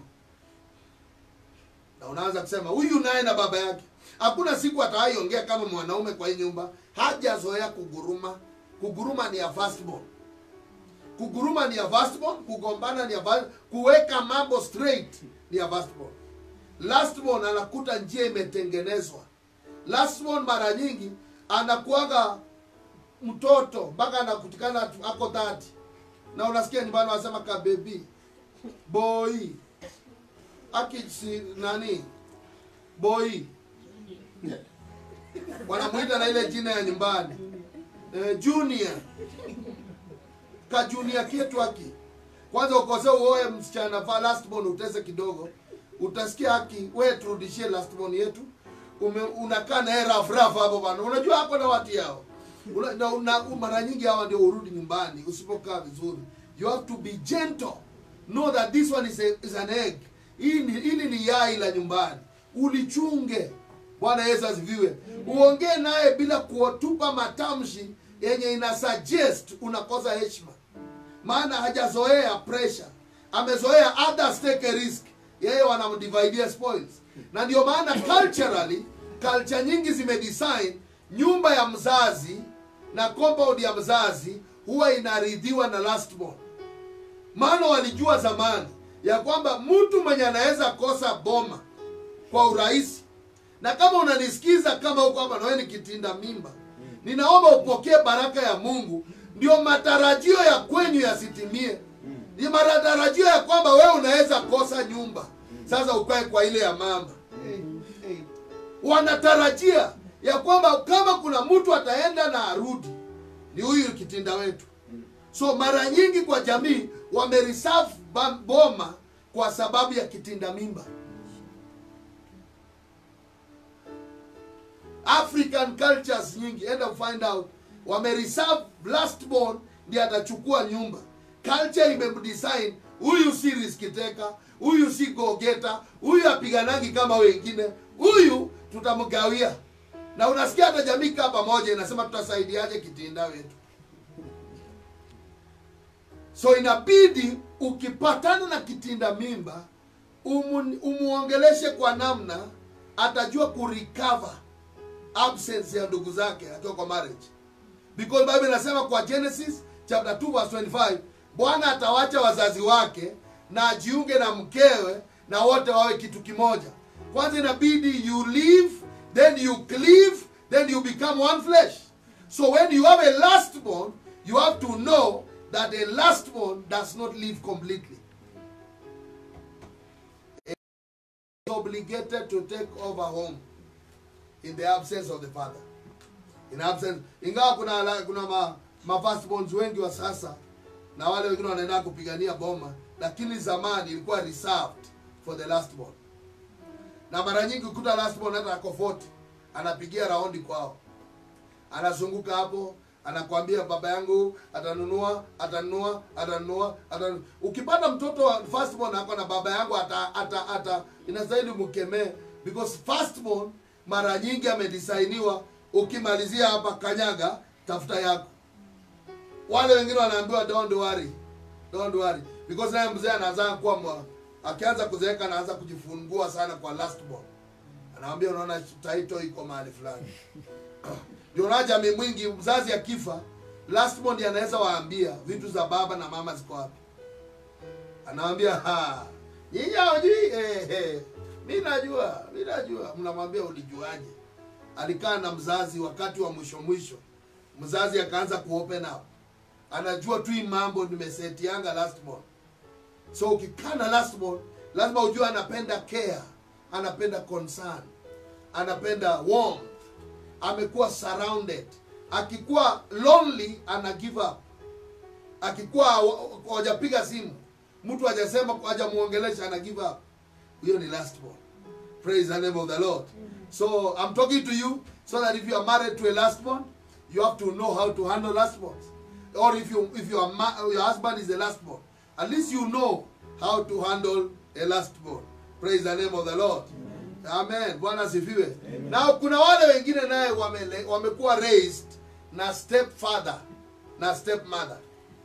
na unaanza kusema huyu naye na baba yake hakuna siku atawaiongea kama mwanaume kwa hii nyumba hajazoea kuguruma kuguruma ni ya firstborn kuguruma ni ya firstborn kugombana ni ya first, kuweka mambo straight ni ya firstborn lastborn anakuta njia imetengenezwa lastborn mara nyingi anakuaga mtoto mpaka anakutikana atu- ako dhati na unasikia nyumbani wanasema ka bebi boy aki si, nani boy wanamwita na ile jina ya nyumbani eh, junior ka junior ketu haki kwanza ukose uoe msichana va lastborn utese kidogo utasikia haki we turudishie lastborn yetu Ume, unakaa naye rough rough hapo bana unajua hapo na watu yao una, na, una, mara nyingi hawa ndio urudi nyumbani usipokaa vizuri you have to be gentle know that this one is, a, is an egg hii ni- hili ni yai la nyumbani ulichunge bwana yesu asifiwe uongee naye bila kuotupa matamshi yenye ina suggest unakosa heshima maana hajazoea pressure amezoea others take a risk yeye wanamdividia spoils na ndio maana culturally culture nyingi zimedesign nyumba ya mzazi na compound ya mzazi huwa inaridhiwa na lastborn maana walijua zamani ya kwamba mtu mwenye anaweza kosa boma kwa urahisi na kama unanisikiza kama huko hapa nawe ni kitinda mimba ninaomba upokee baraka ya mungu ndio matarajio ya kwenyu yasitimie ni matarajio ya kwamba wewe unaweza kosa nyumba sasa ukae kwa ile ya mama wanatarajia ya kwamba kama kuna mtu ataenda na arudi ni huyu kitinda wetu so mara nyingi kwa jamii wamereserve ba- boma kwa sababu ya kitinda mimba african cultures nyingi enda find out wamereserve lastborn ndiye atachukua nyumba culture imemdesign huyu si riskiteka huyu si gogeta huyu apiganangi kama wengine huyu tutamgawia na unasikia hata jamii kaa pamoja inasema tutasaidiaje kitinda wetu so inabidi ukipatana na kitinda mimba umu, umuongeleshe kwa namna atajua kurecover absence ya ndugu zake akiwa kwa marriage because bible inasema kwa genesis chapter 2 verse 25 bwana atawacha wazazi wake na ajiunge na mkewe na wote wawe kitu kimoja kwanza inabidi you live then you cleave then you become one flesh so when you have a lastborn you have to know that a lastborn does not live completely is obligated to take over home in the absence of the father in absence ingawa kuna la- kuna ma, ma firstborns wengi wa sasa na wale wengine wanaenda kupigania boma lakini zamani ilikuwa reserved for the lastborn na mara nyingi ukuta lastborn hata ako 40 anapigia raundi kwao anazunguka hapo anakwambia baba yangu atanunua atanunua atanunua atanunua. ukipata mtoto wa firstborn ako na baba yangu ata, ata, ata inastahili mkemee because firstborn mara nyingi amedisainiwa ukimalizia hapa kanyaga tafuta yako wale wengine wanaambiwa don't worry don't worry because naye mzee anaanza kuwa mwa- akianza kuzeeka anaanza kujifungua sana kwa last born anawambia unaona taito iko mahali fulani ndio unaona jamii mwingi mzazi akifa last born ndiye anaweza waambia vitu za baba na mama ziko wapi anawambia "Ha, nyinyi hawajui eh, eh. mi najua mi najua mnamwambia ulijuaje alikaa na mzazi wakati wa mwisho mwisho mzazi akaanza kuopen up anajua tu hii mambo nimesetianga last born so ukikaa na last born lazima ujue anapenda care anapenda concern anapenda warmth amekuwa surrounded akikuwa lonely ana give up akikuwa hawa- hawajapiga simu mtu hajasema hajamuongelesha ana give up huyo ni last born praise the name of the lord so i'm talking to you so that if you are married to a last born you have to know how to handle last borns or if you if your ma- your husband is a last born at least you know how to handle a last born praise the name of the lord amen bwana asifiwe na kuna wale wengine naye wamele- wamekuwa raised na step father na step mother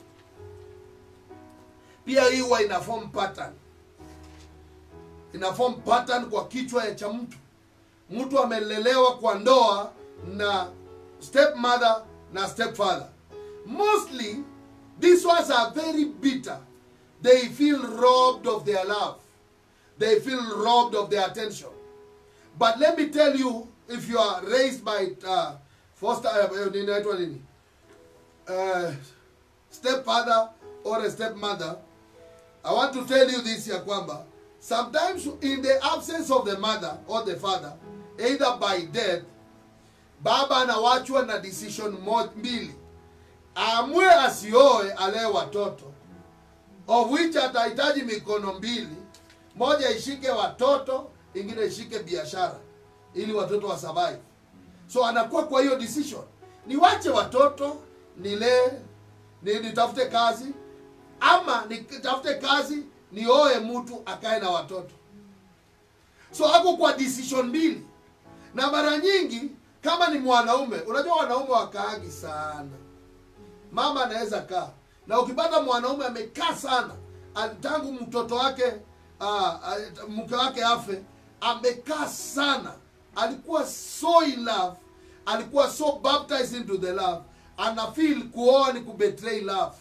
pia hii huwa ina form pattern ina form pattern kwa kichwa ya cha mtu mtu amelelewa kwa ndoa na stepmother na stepfather mostly these ones are very bitter they feel robbed of their love they feel robbed of their attention but let me tell you if you are raised by uh, foster uh, inaitwa nini uh, stepfather or a stepmother I want to tell you this ya kwamba sometimes in the absence of the mother or the father either by death baba anawachwa na decision mo- mbili amwe asioe alee watoto of which atahitaji mikono mbili moja ishike watoto ingine ishike biashara ili watoto wa survive so anakuwa kwa hiyo decision niwache watoto nilee ni, nitafute kazi ama nitafute kazi nioe mtu akae na watoto so ako kwa decision mbili na mara nyingi kama ni mwanaume unajua wanaume wakaagi sana mama anaweza kaa na ukipata mwanaume amekaa sana al- tangu mtoto wake uh, mke wake afe amekaa sana alikuwa so in love alikuwa so baptized into the love ana feel kuoa ni kubetray love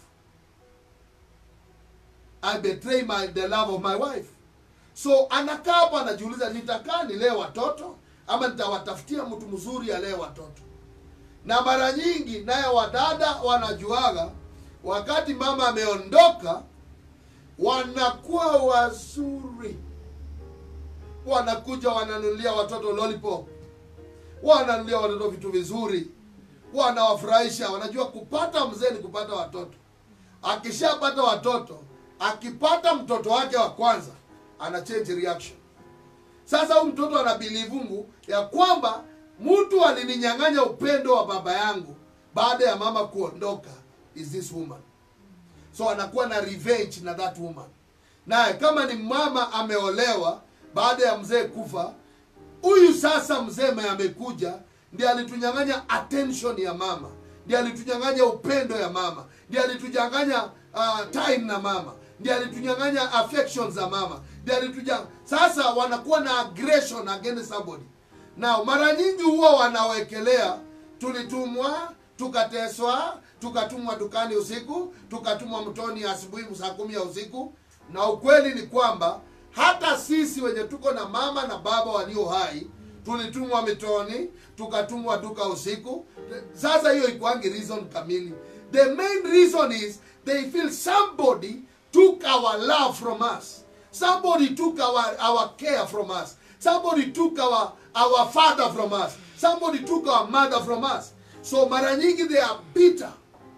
i betray my, the love of my wife so anakaa hapo anajiuliza nitakaa nilee watoto ama nitawatafutia mtu mzuri alee watoto na mara nyingi naye wadada wanajuaga wakati mama ameondoka wanakuwa wazuri wanakuja wananunulia watoto lollipop wananunulia watoto vitu vizuri wanawafurahisha wanajua kupata mzee ni kupata watoto akishapata watoto akipata mtoto wake wa kwanza ana change reaction sasa huyu mtoto anabilivu Mungu ya kwamba mtu alininyang'anya upendo wa baba yangu baada ya mama kuondoka is this woman so anakuwa na revenge na that woman naye kama ni mama ameolewa baada ya mzee kufa huyu sasa mzee mwenye amekuja ndiye alitunyang'anya attention ya mama ndiye alitunyang'anya upendo ya mama ndiye alitunyang'anya uh, time na mama ndiye alitunyang'anya affection za mama ndiye alituja sasa wanakuwa na aggression against somebody na mara nyingi huwa wanawekelea tulitumwa tukateswa tukatumwa dukani usiku tukatumwa mtoni asubuhi saa kumi ya usiku na ukweli ni kwamba hata sisi wenye tuko na mama na baba walio hai tulitumwa mitoni tukatumwa duka usiku sasa hiyo ikwangi reason kamili the main reason is they feel somebody took our love from us somebody took our, our care from us somebody took our, our father from us somebody took our mother from us so mara nyingi they are bitter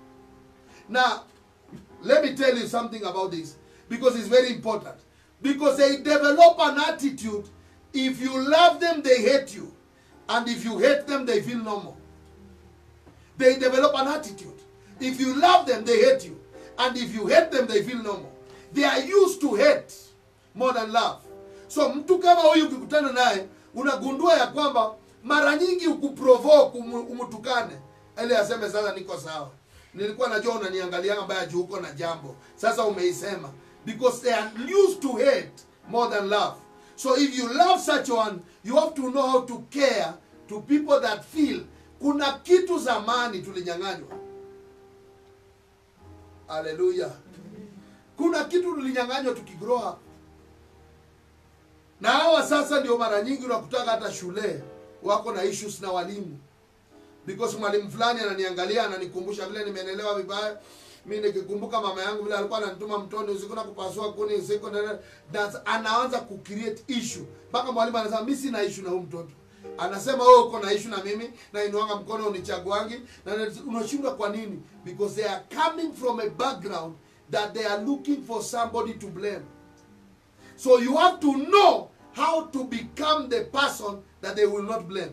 now let me tell you something about this because it's very important because they develop an attitude if you love them they hate you and if you hate them they feel normal they develop an attitude if you love them they hate you and if you hate them they feel normal they are used to hate more than love so mtu kama huyu ukikutana naye unagundua ya kwamba mara nyingi ukuprovoke umu- umtukane ili aseme sasa niko sawa nilikuwa najua unaniangalia mbaya juu uko na jambo sasa umeisema because they are used to hate more than love so if you love such one you have to know how to care to people that feel kuna kitu zamani tulinyang'anywa haleluya kuna kitu tulinyang'anywa tukigrow up na hawa sasa ndio mara nyingi unakutaka hata shule wako na issues na walimu because mwalimu fulani ananiangalia ananikumbusha vile nimenelewa vibaya mi nikikumbuka mama yangu vile alikuwa ananituma mtoni usiku na kupasua kuni usiku na, na anaanza kucreate issue mpaka mwalimu anasema mi sina issue na huyu mtoto anasema wewe uko na issue na mimi na inuanga mkono unichaguangi na na- unashindwa kwa nini because they are coming from a background that they are looking for somebody to blame so you have to know how to become the person that they will not blame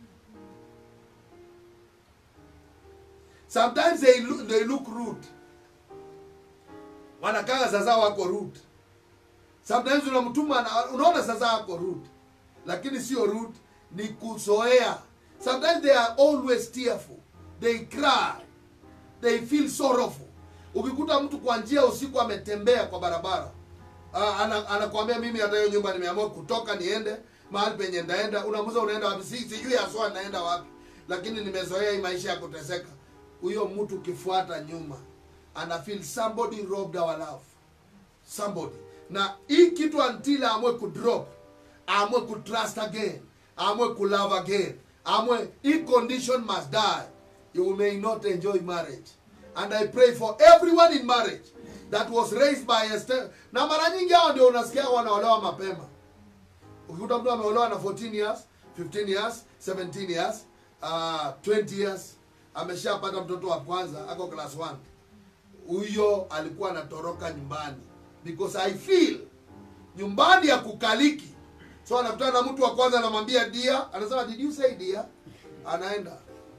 sometimes they look, they look rude wanakanga sasa wako rude sometimes unamtuma ana- unaona sasa wako rude lakini sio rude ni kuzoea sometimes they are always tearful they cry they feel sorrowful ukikuta mtu kwa njia usiku ametembea kwa barabara uh, ana, anakuambia mimi hata hiyo nyumba nimeamua kutoka niende mahali penye ndaenda unamuza unaenda wapi si, sijui haswa naenda wapi lakini nimezoea hii maisha ya kuteseka huyo mtu ukifuata nyuma ana feel somebody robbed our love somebody na hii kitu until amwe kudrop amwe kutrust again amwe kulove again amwe hii condition must die you may not enjoy marriage and i pray for everyone in marriage that was raised by a step na mara nyingi hao ndio unasikia wanaolewa mapema ukikuta mtu ameolewa na 14 years 15 years 17 years uh, 20 years ameshapata mtoto wa kwanza ako class 1 huyo alikuwa anatoroka nyumbani because i feel nyumbani ya kukaliki so anakutana na mtu wa kwanza anamwambia dia anasema did you say dia anaenda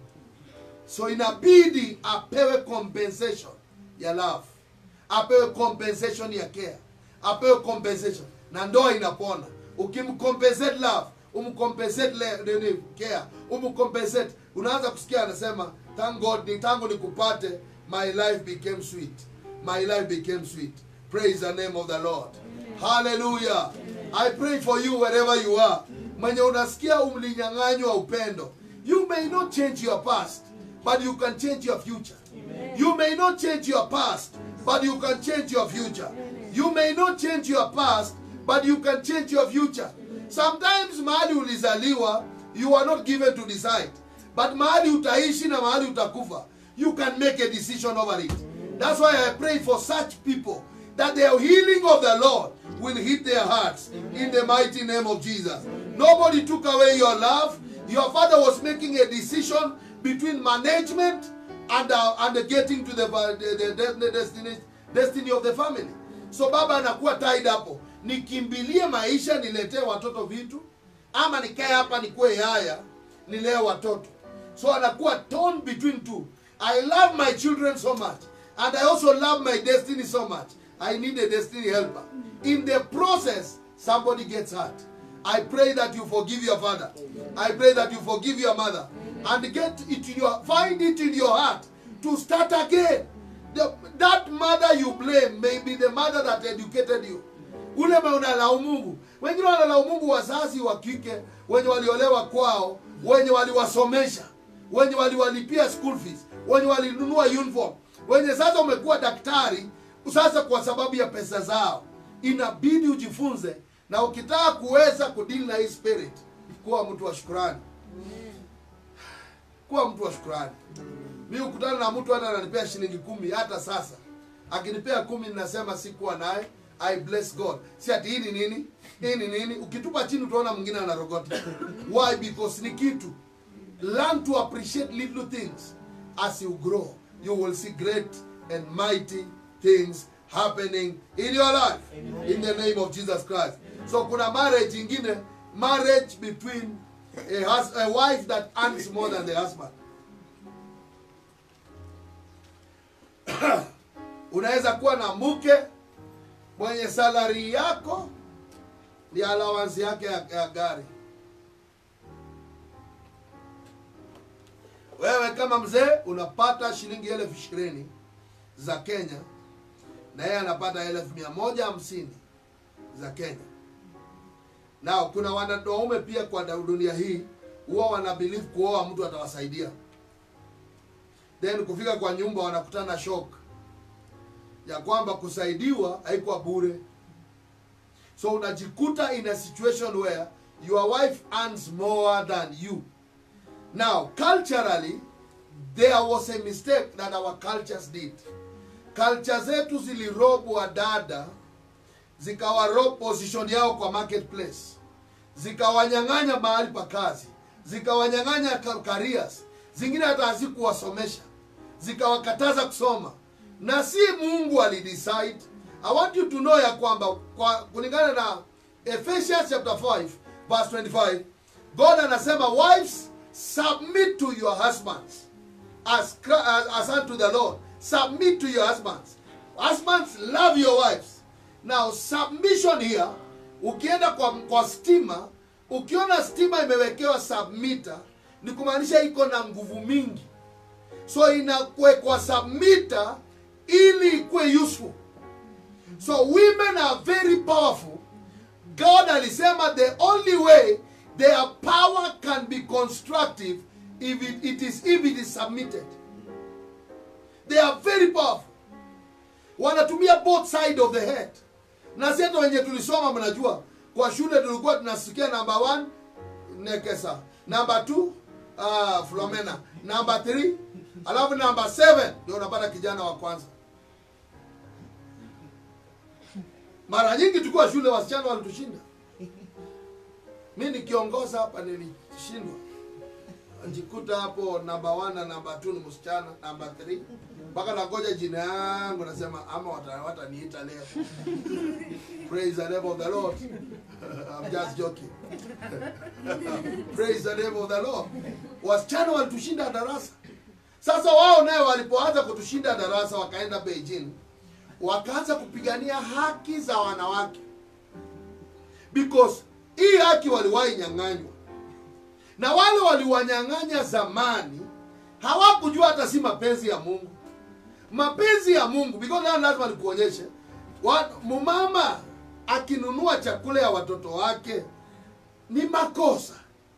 so inabidi apewe compensation ya love apewe compensation ya care apewe compensation na ndoa inapona ukimcompensate love umcompensate le- nini care umcompensate unaanza kusikia anasema thank god ni tangu nikupate my life became sweet my life became sweet praise the name of the lord hallelujah i pray for you wherever you are mwenye unasikia umlinyang'anywa upendo you may not change your past but you can change your future you may not change your past but you can change your future you may not change your past but you can change your future sometimes mahali ulizaliwa you are not given to decide but mahali utaishi na mahali utakufa you can make a decision over it that's why i pray for such people that the healing of the lord will hit their hearts in the mighty name of jesus nobody took away your love your father was making a decision between management and, uh, and getting to the, the, the, the, the destiny, destiny of the family so baba anakuwa tied hapo nikimbilie maisha niletee watoto vitu ama nikae hapa nikuwe yaya nilee watoto so anakuwa torn between two i love my children so much and i also love my destiny so much i need a destiny helper in the process somebody gets hurt i pray that you forgive your father i pray that you forgive your mother and get it in your find it in your heart to start again the, that mother you blame may be the mother that educated you ule me unalaumu mungu wengine wanalaumu mungu wazazi wa kike wenye waliolewa kwao wenye waliwasomesha wenye waliwalipia school fees wenye walinunua uniform wenye sasa umekuwa daktari sasa kwa sababu ya pesa zao inabidi ujifunze na ukitaka kuweza kudili na hii spirit kuwa mtu wa shukurani kuwa mtu wa shukurani mi ukutana na mtu hata ananipea shilingi kumi hata sasa akinipea kumi ninasema sikuwa naye i bless god si ati hii ni nini hii ni nini ukitupa chini utaona mwingine anarogota why because ni kitu learn to appreciate little things as you grow you will see great and mighty things happening in your life in the name of jesus christ so kuna marriage ingine marriage between a, hus- a wife that earns more than the husband unaweza kuwa na mke mwenye salari yako ni allowance yake ya, ya gari wewe kama mzee unapata shilingi elfu ishirini za kenya na yeye anapata elfu mia moja hamsini za kenya nao kuna wanaume pia kwa dunia hii huwa wana believe kuoa mtu atawasaidia then kufika kwa nyumba wanakutana na shock ya kwamba kusaidiwa haikuwa bure so unajikuta in a situation where your wife earns more than you now culturally there was a mistake that our cultures did culture zetu zilirobwa dada zikawarob position yao kwa marketplace zikawanyang'anya mahali pa kazi zikawanyang'anya ka- careers zingine hata hazikuwasomesha zikawakataza kusoma na si mungu alidecide i want you to know ya kwamba kwa kulingana na ephesians chapter 5 verse 25 god anasema wives submit to your husbands as, Chri- as, as unto the lord submit to your husbands husbands love your wives now submission here ukienda kwa, kwa stima ukiona stima imewekewa submitter ni kumaanisha iko na nguvu mingi so inakwekwa submitter ili ikuwe useful so women are very powerful god alisema the only way their power can be constructive if it, it is if it is submitted they are very powerful wanatumia both side of the head na si hata wenye tulisoma mnajua kwa shule tulikuwa tunasikia namba 1 nekesa namba 2 uh, flomena namba 3 alafu namba 7 ndio unapata kijana wa kwanza mara nyingi tukiwa shule wasichana walitushinda mi nikiongoza hapa nilishindwa njikuta hapo namba one na namba two ni msichana namba three mpaka nangoja jina yangu nasema ama wata- wataniita leo praise the name of the lord I'm just joking praise the name of the lord wasichana walitushinda darasa sasa wao naye walipoanza kutushinda darasa wakaenda beijing wakaanza kupigania haki za wanawake because hii haki waliwahi nyang'anywa na wale waliwanyang'anya zamani hawakujua hata si mapenzi ya mungu mapenzi ya mungu because leo lazima nikuonyeshe wa- mumama akinunua chakula ya watoto wake ni makosa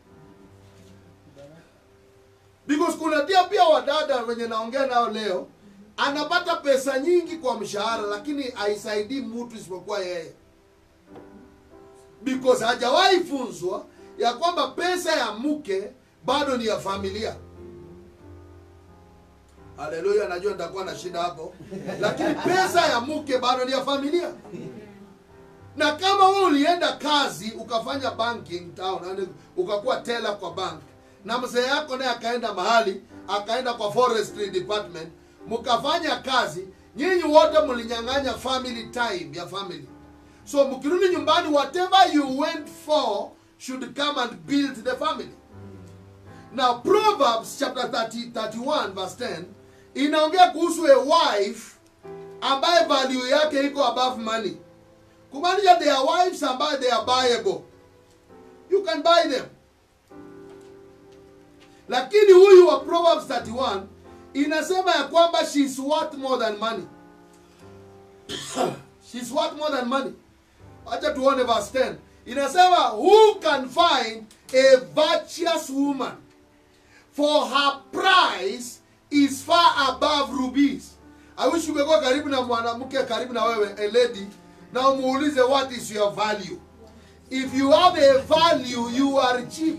because kuna tia pia wadada wenye naongea nao leo anapata pesa nyingi kwa mshahara lakini haisaidii mtu isipokuwa yeye because hajawahi funzwa ya kwamba pesa ya mke bado ni ya familia haleluya najua nitakuwa na shida hapo lakini pesa ya mke bado ni ya familia na kama wewe ulienda kazi ukafanya banking town yani ukakuwa tela kwa bank na mzee yako naye akaenda mahali akaenda kwa forestry department mkafanya kazi nyinyi wote mlinyang'anya family time ya family so mkirudi nyumbani whatever you went for should come and build the family now proverbs chapter 30, 31 verse 10 inaongea kuhusu a wife ambaye value yake iko above money kumaanisha there are wives ambaye they are buyable you can buy them lakini huyu wa proverbs 31 inasema ya kwamba she is worth more than money she is worth more than money acha tuone verse 10 inasema who can find a virtuous woman for her price is far above rubies i wish ungekuwa karibu na mwanamke karibu na wewe a lady na umuulize what is your value if you have a value you are cheap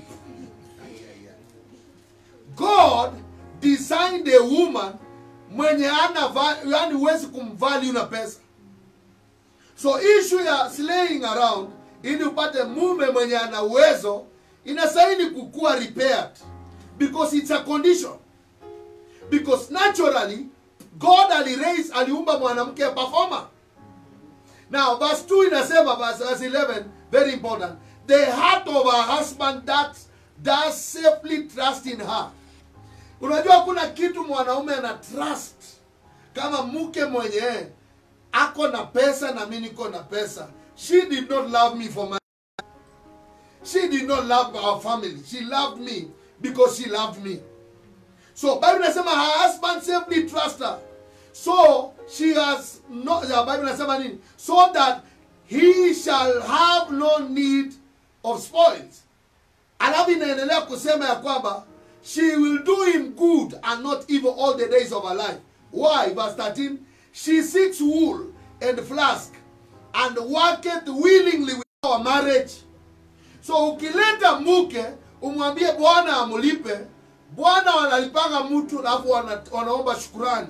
god designed a woman mwenye ana va- yani huwezi kumvalue na pesa so issue ya slaying around ili upate mume mwenye ana uwezo inastahili kukuwa repaired because it's a condition because naturally god aliraise aliumba mwanamke performer now verse 2 inasema verse, verse 11 very important the heart of her husband that does safely trust in her unajua kuna kitu mwanaume ana trust kama mke mwenye ako na pesa na mi niko na pesa she did not love me for my she did not love our family she loved me because she loved me so bible inasema her husband safely trust her so she has no ya bible inasema nini so that he shall have no need of spoils alafu inaendelea kusema ya kwamba she will do him good and not evil all the days of her life why verse 13 she seeks wool and flask and worketh willingly with our marriage so ukileta mke umwambie bwana amulipe bwana wanalipanga mtu alafu wana, wanaomba shukurani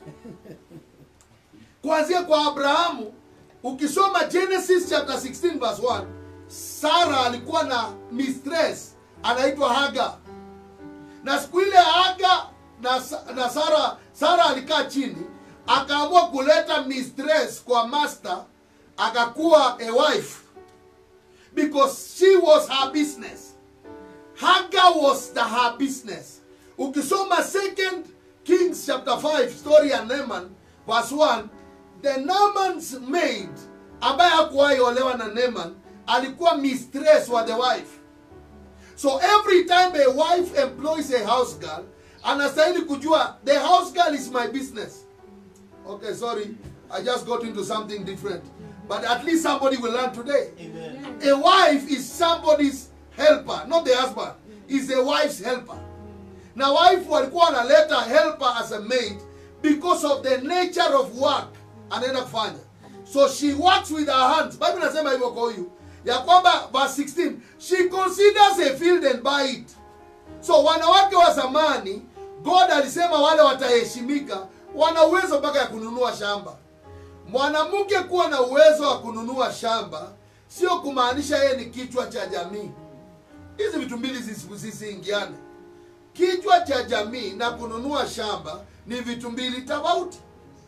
kuanzia kwa abrahamu ukisoma genesis chapter 16 verse 1 sara alikuwa na mistress anaitwa haga na siku ile haga na, Sa- na sara sara alikaa chini akaamua kuleta mistress kwa master akakuwa a wife because she was her business hagar was the her business ukisoma second kings chapter 5 story ya Naaman verse 1 the Naaman's maid ambaye hakuwahi olewa na Naaman alikuwa mistress wa the wife so every time a wife employs a house girl anastahili kujua the house girl is my business okay sorry i just got into something different but at least somebody will learn today a wife is somebody's helper not the husband is a wife's helper na wife walikuwa wanaleta helper as a maid because of the nature of work anaenda kufanya so she works with her hands bible inasema hivyo kwa huyu ya kwamba verse 16 she considers a field and buy it so wanawake wa zamani god alisema wale wataheshimika wana uwezo mpaka ya kununua shamba mwanamke kuwa na uwezo wa kununua shamba sio kumaanisha yeye ni kichwa cha jamii hizi vitu mbili zisi- zisiingiane kichwa cha jamii na kununua shamba ni vitu mbili tofauti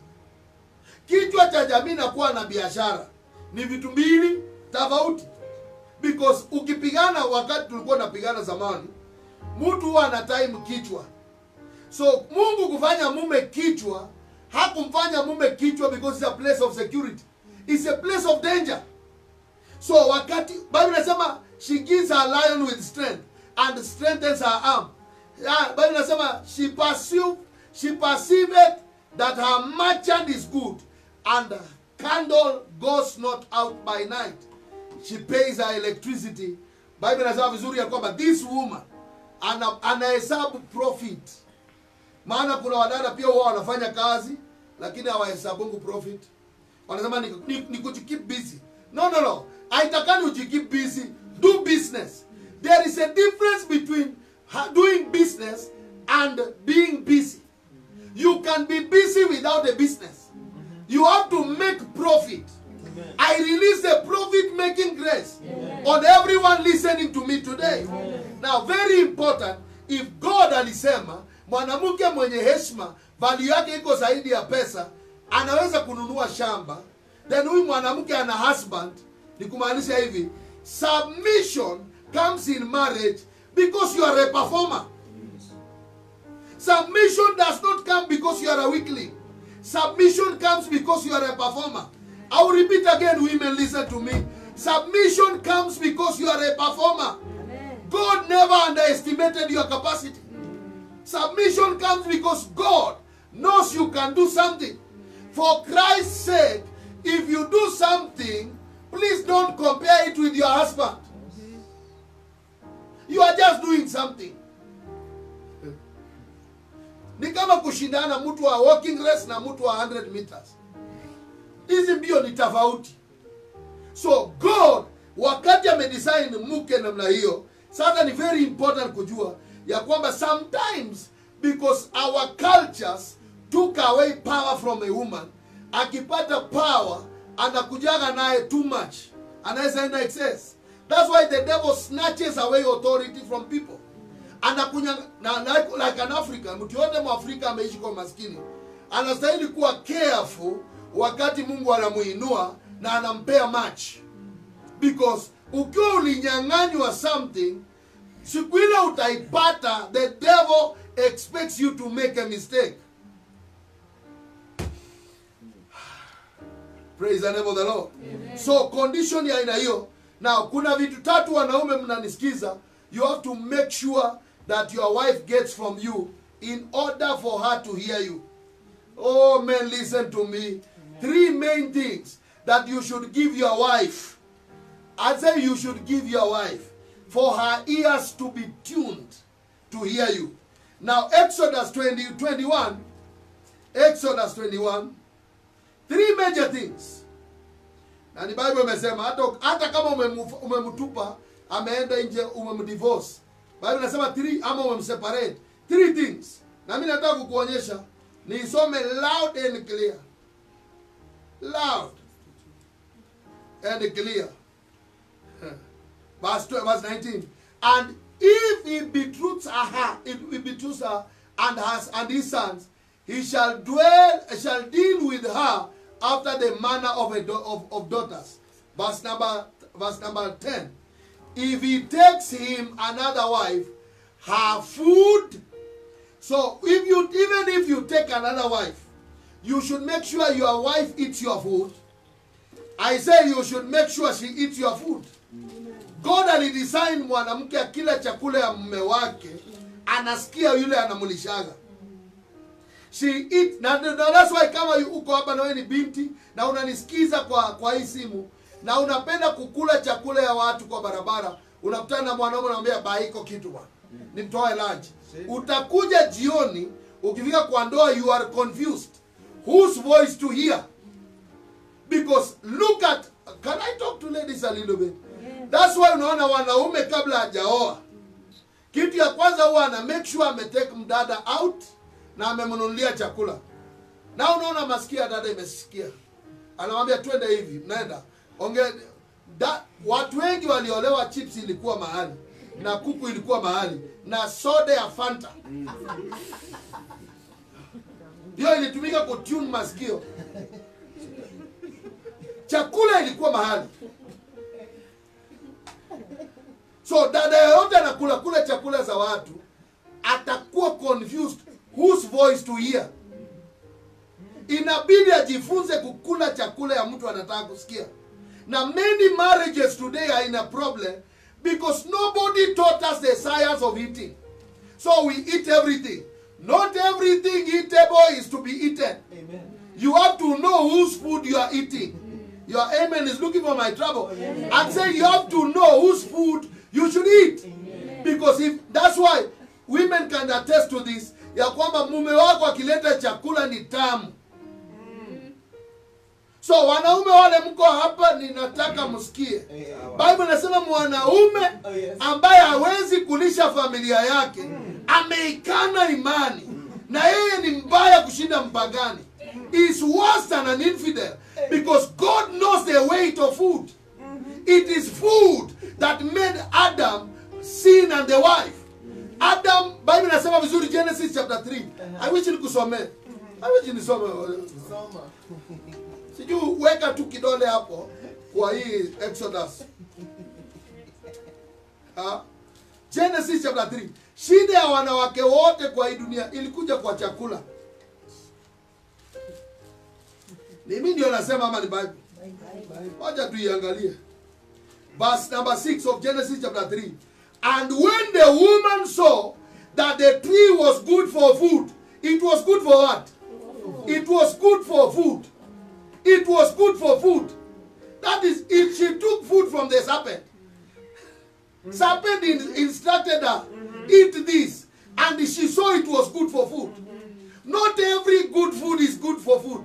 kichwa cha jamii na kuwa na biashara ni vitu mbili tofauti because ukipigana wakati tulikuwa napigana zamani mtu huwa ana time kichwa so mungu kufanya mume kichwa hakumfanya mume kichwa because it's a place of security it's a place of danger so wakati bible inasema she gives her lion with strength and strengthens her arm Ah, bible inasema she pursue she perceiveth that her merchant is good and her candle goes not out by night she pays her electricity bible inasema vizuri ya kwamba this woman ana- anahesabu profit maana kuna wadada pia huwa wanafanya kazi lakini hawahesabungu profit wanasema ni, ni, ni kujikeep busy no no no haitakani ujikeep busy do business there is a difference between ha- doing business and being busy you can be busy without a business you have to make profit I release a profit making grace on everyone listening to me today. Now, very important, if God alisema mwanamke mwenye heshima value yake iko zaidi ya pesa, anaweza kununua shamba, then huyu mwanamke ana husband, ni kumaanisha hivi, submission comes in marriage because you are a performer. Submission does not come because you are a weakling. Submission comes because you are a performer. I will repeat again, women, listen to me. Submission comes because you are a performer. God never underestimated your capacity. Submission comes because God knows you can do something. For Christ's sake, if you do something, please don't compare it with your husband. You are just doing something. Ni kama kushindana mtu wa walking race na mtu wa 100 meters. Hizi mbio ni tofauti. So God wakati amedesign mke namna hiyo, sasa ni very important kujua ya kwamba sometimes because our cultures took away power from a woman, akipata power anakujaga naye too much, anaweza enda excess. That's why the devil snatches away authority from people. Anakunya na, na, like an African, mtu yote mwafrika ameishi kwa maskini, anastahili kuwa careful wakati Mungu anamuinua na anampea much because ukiwa ulinyang'anywa something siku ile utaipata the devil expects you to make a mistake praise the name of the lord so condition ya aina hiyo now kuna vitu tatu wanaume mnanisikiza you have to make sure that your wife gets from you in order for her to hear you oh men listen to me three main things that you should give your wife I say you should give your wife for her ears to be tuned to hear you. Now, Exodus 20, 21, Exodus 21, three major things. Na ni Bible imesema hata, hata kama umemu- umemtupa ameenda nje umemdivorce. Bible inasema three ama umemseparate. Three things. Na mimi nataka kukuonyesha niisome loud and clear. Loud and clear. verse 12, verse 19. And if he betroths her, if he betroths her and has and his sons, he shall dwell, shall deal with her after the manner of a da- of, of daughters. Verse number verse number 10. If he takes him another wife, her food. So if you even if you take another wife, you should make sure your wife eats your food. I say you should make sure she eats your food. God alidesign mwanamke akila chakula ya mume wake anasikia yule anamlishaga. She eat na, na that's why kama yu- uko hapa na wewe ni binti na unanisikiza kwa kwa hii simu na unapenda kukula chakula ya watu kwa barabara, unakutana na mwanaume unamwambia ba iko kitu bwana. Nimtoe lunch. Utakuja jioni ukifika kwa ndoa you are confused. Whose voice to hear? because look at can i talk to ladies a little bit that's why unaona wanaume kabla hajaoa kitu ya kwanza huwa ana make sure ametake mdada out na amemnunulia chakula na unaona masikia dada imesikia anamwambia twende hivi mnaenda onge da, watu wengi waliolewa chips ilikuwa mahali na kuku ilikuwa mahali na soda ya fanta ndio ilitumika kutune masikio chakula ilikuwa mahali so dada yoyote anakula kula chakula za watu atakuwa confused whose voice to hear inabidi ajifunze kukula chakula ya mtu anataka kusikia na many marriages today are in a problem because nobody taught us the science of eating so we eat everything not everything eatable is to be eaten you have to know whose food you are eating your amen is looking for my trouble i'm saying you have to know whose food you should eat because if that's why women can attest to this ya kwamba mume wako akileta chakula ni tamu so wanaume wale mko hapa ninataka msikie bible inasema mwanaume ambaye hawezi kulisha familia yake ameikana imani na yeye ni mbaya kushinda mpagani is worse than an infidel because god knows the weight of food it is food that made adam sin and the wife adam bible inasema vizuri genesis chapter 3 i wish nikusomee i wish nisome sijui weka tu kidole hapo kwa hii exodus ha? genesis chapter 3 shida ya wanawake wote kwa hii dunia ilikuja kwa chakula mimi ndio nasema ama ni bible wacha tuiangalie verse number 6 of genesis chapter 3 and when the woman saw that the tree was good for food it was good for what it was good for food it was good for food that is if she took food from the serpent serpent in- instructed her eat this and she saw it was good for food not every good food is good for food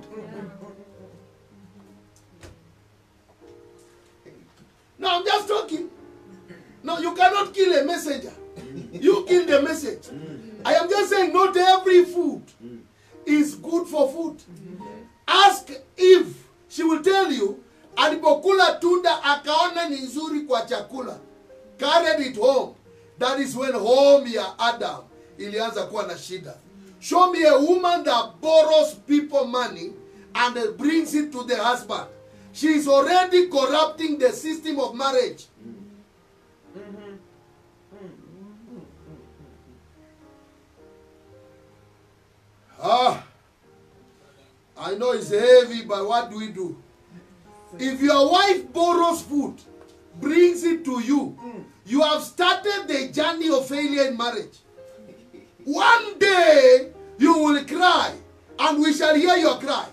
now i'm just talking no you cannot kill a messenger you kill the message i am just saying not every food is good for food ask if she will tell you alipokula tunda akaona ni nzuri kwa chakula carried it home that is when home ya adam ilianza kuwa na shida show me a woman that borrows people money and brings it to the husband she is already corrupting the system of marriage ah I know it's heavy, but what do we do? If your wife borrows food, brings it to you, you have started the journey of failure in marriage. One day you will cry, and we shall hear your cry.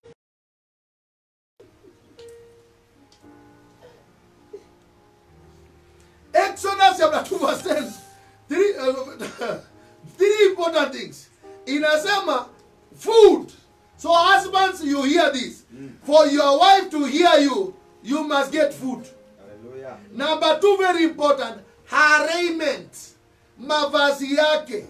Exodus chapter 2 verse 10. Three, uh, three important things. Inasema food. So husbands, you hear this. For your wife to hear you, you must get food. Hallelujah. Number two, very important, her raiment. Mavazi yake.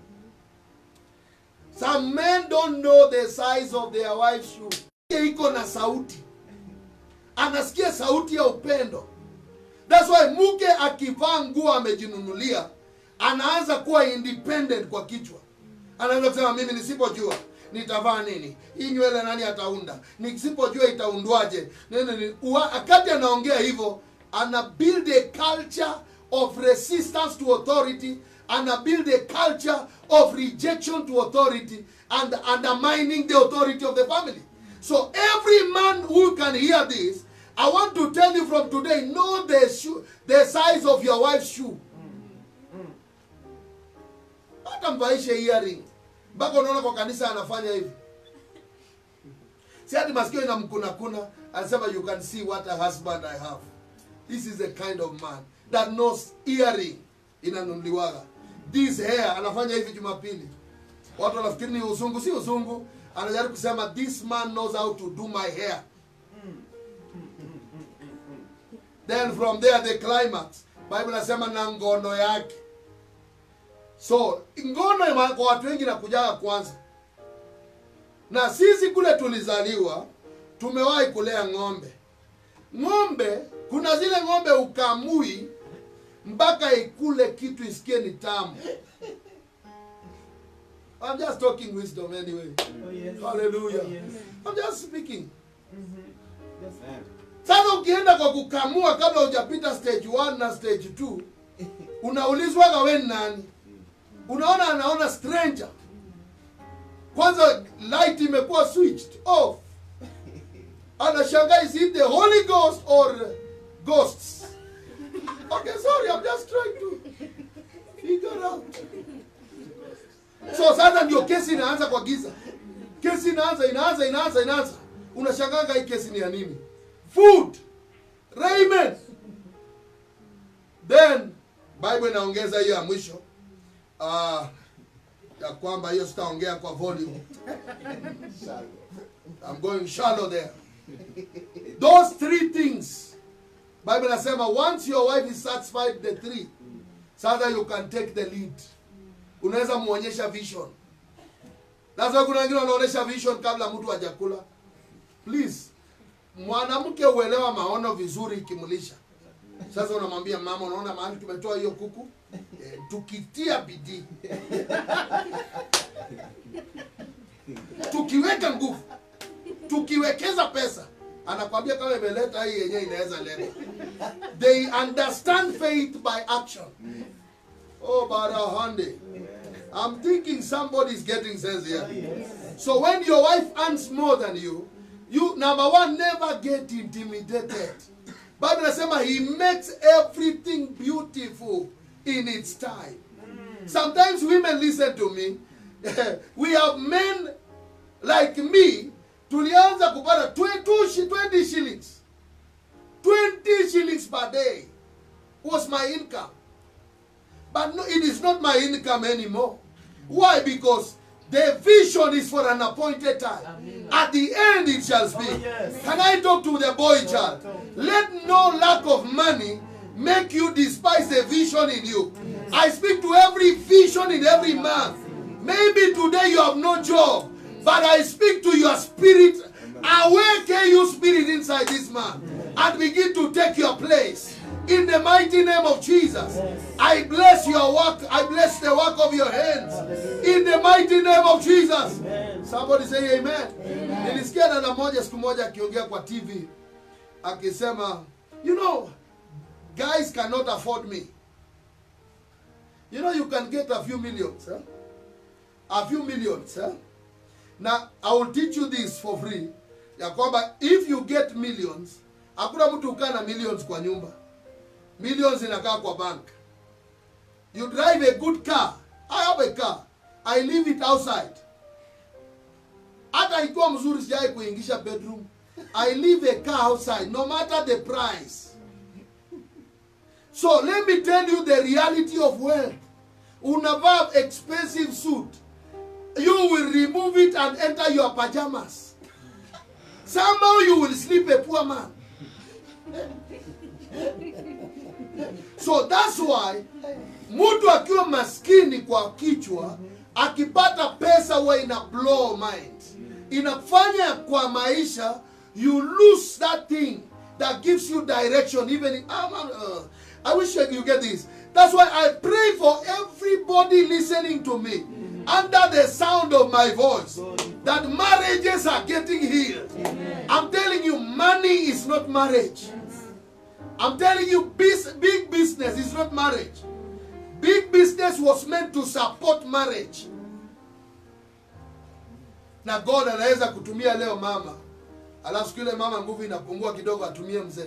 Some men don't know the size of their wife's shoe. Iko na sauti. Anasikia sauti ya upendo. That's why mke akivaa nguo amejinunulia, anaanza kuwa independent kwa kichwa. Anaanza kusema mimi nisipojua nitavaa nini, hii nywele nani ataunda, nisipojua itaundwaje. Nini, nini. Ua- Wakati anaongea hivyo, ana build a culture of resistance to authority, ana build a culture of rejection to authority and undermining the authority of the family. So every man who can hear this, I want to tell you from today, know the shoe, the size of your wife's shoe. Hata mvaishe earring. Mpaka unaona kwa kanisa anafanya hivi. Si hati masikio inamkunakuna, anasema you can see what a husband I have. This is the kind of man that knows earring inanunuliwaga. This hair anafanya hivi Jumapili. Watu wanafikiri ni uzungu, si uzungu. Anajaribu kusema this man knows how to do my hair. Then from there the climax. Bible nasema na ngono yake. So ngono ya kwa watu wengi nakujaga kwanza, na sisi kule tulizaliwa tumewahi kulea ng'ombe ng'ombe kuna zile ng'ombe ukamui mpaka ikule kitu isikie ni tamu I'm just talking wisdom anyway. Hallelujah. I'm just speaking. Sasa ukienda kwa kukamua kabla hujapita stage 1 na stage 2, unaulizwaga we ni nani? Unaona anaona stranger. Kwanza light imekuwa switched off. Anashangaa is it the Holy Ghost or ghosts? Okay, sorry, I'm just trying to figure out. So sasa ndio kesi inaanza kwa giza. Kesi inaanza inaanza inaanza inaanza. Unashangaa hii kesi ni ya nini? Food, raiment. Then Bible inaongeza hiyo ya mwisho. Ah, ya kwamba hiyo sitaongea kwa volume. I'm going shallow there. Those three things. Bible inasema once your wife is satisfied the three, sasa you can take the lead. Unaweza muonyesha vision. Lazima kuna wengine wanaonyesha vision kabla mtu hajakula. Please, mwanamke uelewa maono vizuri ikimlisha. Sasa unamwambia mama, unaona mahali tumetoa hiyo kuku eh, tukitia bidii tukiweka nguvu tukiwekeza pesa anakwambia kama imeleta hii yenyewe inaweza leta they understand faith by action oh barahande i'm thinking somebody is getting sense here so when your wife earns more than you you number one never get intimidated bible inasema he makes everything beautiful in its time sometimes women listen to me we have men like me tulianza kupata 20 shi- 20 shillings 20 shillings per day was my income but no, it is not my income anymore why because the vision is for an appointed time at the end it shall speak can i talk to the boy child let no lack of money make you despise the vision in you i speak to every vision in every man maybe today you have no job but i speak to your spirit awaken you spirit inside this man and begin to take your place in the mighty name of jesus i bless your work i bless the work of your hands in the mighty name of jesus somebody say amen nilisikia dada moja siku moja akiongea kwa tv akisema you know guys cannot afford me you know you can get a few millions huh? a few millions huh? na i will teach you this for free ya kwamba if you get millions hakuna mtu ukaa na millions kwa nyumba millions inakaa kwa bank you drive a good car i have a car i leave it outside hata ikiwa mzuri sijai kuingisha bedroom i leave a car outside no matter the price so let me tell you the reality of wealth unavaa expensive suit you will remove it and enter your pajamas somehow you will sleep a poor man so that's why mtu akiwa maskini kwa kichwa akipata pesa huwa ina blow mind inafanya kwa maisha you lose that thing that gives you direction even in, ah, man, uh, i wish you get this that's why i pray for everybody listening to me under the sound of my voice that marriages are getting healed i'm telling you money is not marriage I'm telling you, bus- big business is not marriage. Big business was meant to support marriage. Na God anaweza kutumia leo mama, alafu siku ile mama nguvu inapungua kidogo, atumie mzee.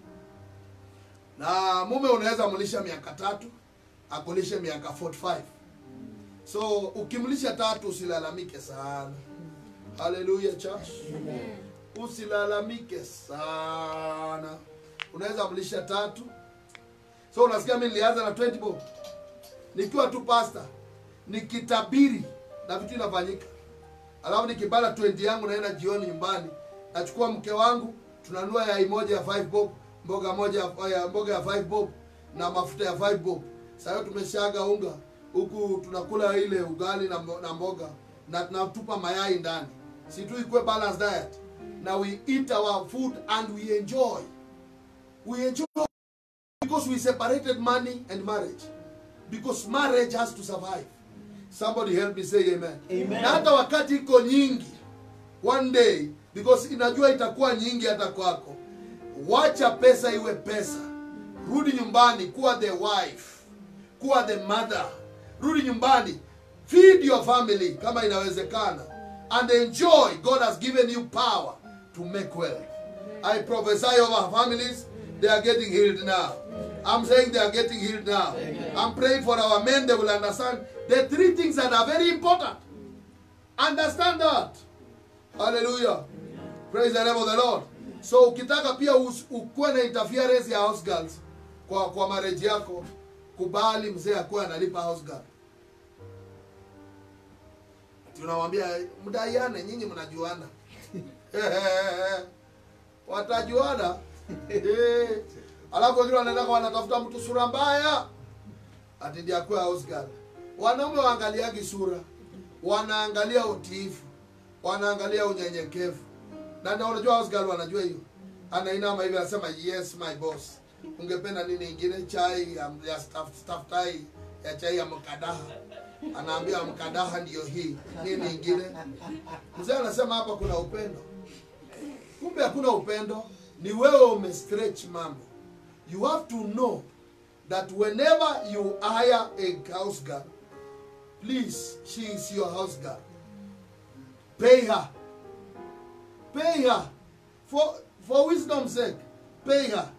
Na mume unaweza mlisha miaka tatu, akulishe miaka 45. So ukimlisha tatu usilalamike sana. Hallelujah church. Usilalamike sana unaweza mlisha tatu so unasikia mi nilianza na 20 bob nikiwa tu pasta nikitabiri na vitu inafanyika alafu nikibala 20 yangu naenda jioni nyumbani nachukua mke wangu tunanua yai moja ya 5 bob mboga moja ya- ya mboga ya 5 bob na mafuta ya 5 bob sahiyo tumeshaga unga huku tunakula ile ugali na, mbo- na mboga na tunatupa mayai ndani si tu ikuwe balance diet Now we eat our food and we enjoy. We enjoy because we separated money and marriage. Because marriage has to survive. Somebody help me say amen. Amen. Na hata wakati iko nyingi one day because inajua itakuwa nyingi hata kwako. Wacha pesa iwe pesa. Rudi nyumbani kuwa the wife, kuwa the mother. Rudi nyumbani, feed your family kama inawezekana and enjoy. God has given you power to make wealth. I prophesy over families, they are getting healed now. I'm saying they are getting healed now. I'm praying for our men, they will understand the three things that are very important. Understand that. Hallelujah. Praise the name of the Lord. So ukitaka pia us- ukuwe na interference ya house girls kwa kwa marriage yako, kubali mzee akuwe analipa house girl. Tunawambia mdaiane, nyinyi mnajuana. Watajuana. Eh. Alafu wengine wanaenda wanatafuta mtu sura mbaya ati ndiye akuwe house girl. Wanaume waangaliagi sura, wanaangalia utiifu, wanaangalia unyenyekevu. Na ndio unajua house girl wanajua hiyo. Anainama hivi anasema yes my boss. Ungependa nini ingine? Chai ya, ya staff, staff tai ya chai ya mkadaha. Anaambia mkadaha ndiyo hii. Nini ingine? Mzee anasema hapa kuna upendo. Kumbe hakuna upendo, ni wewe umestretch mambo. You have to know that whenever you hire a house girl, please, she is your house girl. Pay her. Pay her. For, for wisdom's sake, pay her.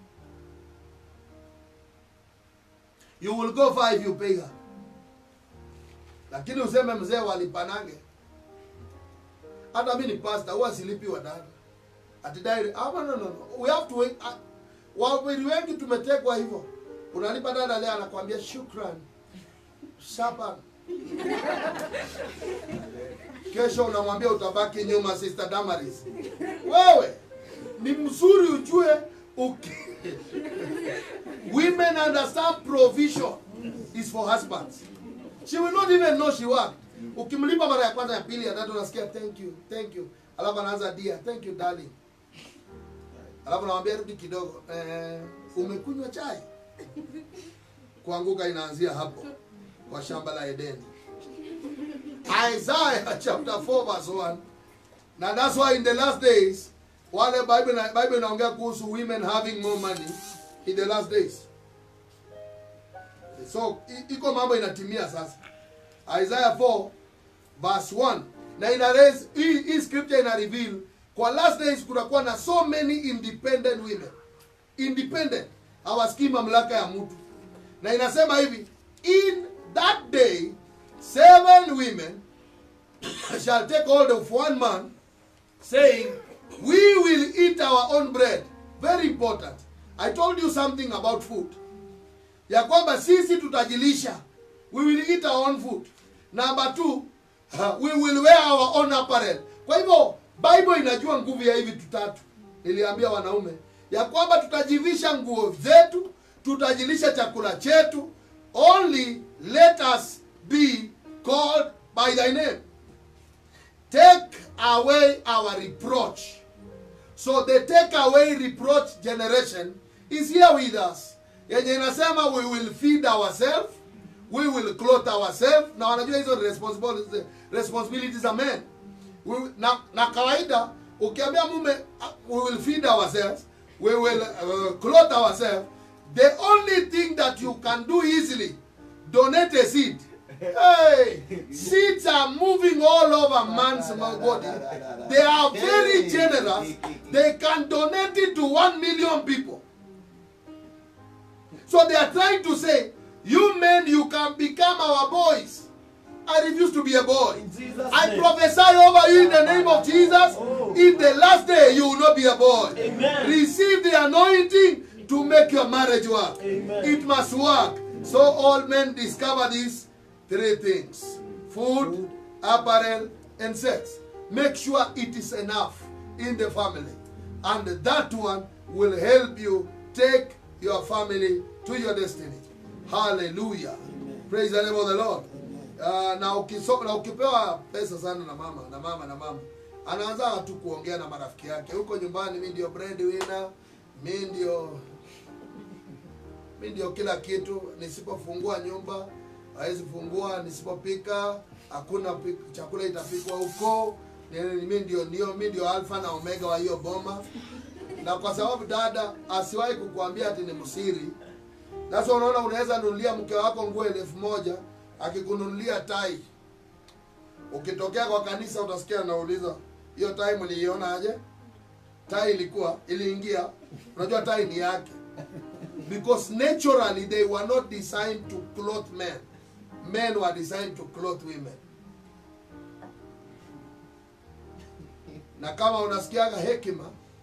You will go far if you pay her. Lakini useme mzee walipanange. Hata mimi ni pastor, huwa silipi wadada. Ati direct. Ah, no, no, no. We have to wait. Ah, Wawili wengi tumetekwa hivyo. Unalipa dada leo anakuambia shukran. Shapa. Kesho unamwambia utabaki nyuma Sister Damaris. Wewe ni mzuri ujue uki Women understand provision is for husbands. She will not even know she worked. Ukimlipa mara ya kwanza ya pili ya tatu unasikia thank you, thank you. Alafu anaanza dear, thank you darling. Alafu namwambia rudi kidogo. Eh, umekunywa chai? Kuanguka inaanzia hapo kwa shamba la Edeni. Isaiah chapter 4 verse 1. Na that's why in the last days wale Bible na Bible inaongea kuhusu women having more money in the last days. So i- iko mambo inatimia sasa. Isaiah 4 verse 1 na ina raise hii, hii scripture ina reveal kwa last days kutakuwa na so many independent women independent hawasikii mamlaka ya mtu na inasema hivi in that day seven women shall take hold of one man saying we will eat our own bread very important i told you something about food ya kwamba sisi tutajilisha we will eat our own food number two uh, we will wear our own apparel kwa hivyo bible inajua nguvu ya hivi tutatu niliambia wanaume ya kwamba tutajivisha nguo zetu tutajilisha chakula chetu only let us be called by thy name take away our reproach so the take away reproach generation is here with us yenye inasema we will feed ourselves we will clothe ourselves na wanajua hizo ni responsibilities, responsibilities za men we, na, na kawaida ukiambia mume uh, we will feed ourselves we will uh, clothe ourselves the only thing that you can do easily donate a seed hey seeds are moving all over man's body they are very generous they can donate it to one million people so they are trying to say you men you can become our boys i refuse to be a boy In Jesus' I name. prophesy over you in the name of Jesus. In the last day, you will not be a boy. Amen. Receive the anointing to make your marriage work. Amen. It must work. So all men discover these three things food, apparel, and sex. Make sure it is enough in the family. And that one will help you take your family to your destiny. Hallelujah. Praise the name of the Lord. Uh, na, ukiso, na ukipewa pesa sana na mama na mama na mama anaanza tu kuongea na marafiki yake huko nyumbani mi ndio breadwinner mi ndio mi ndio kila kitu nisipofungua nyumba hawezi fungua nisipopika hakuna pi- chakula itapikwa huko Ni- mi ndio ndio mi ndio alfa na omega wa hiyo boma na kwa sababu dada asiwahi kukuambia ati ni msiri sasa unaona unaweza nunulia mke wako nguo elfu moja akikununulia tai ukitokea kwa kanisa utasikia anauliza hiyo tai mliiona aje tai ilikuwa iliingia unajua tai ni yake because naturally they were not designed to clothe men men were designed to clothe women na kama unasikiaga hekima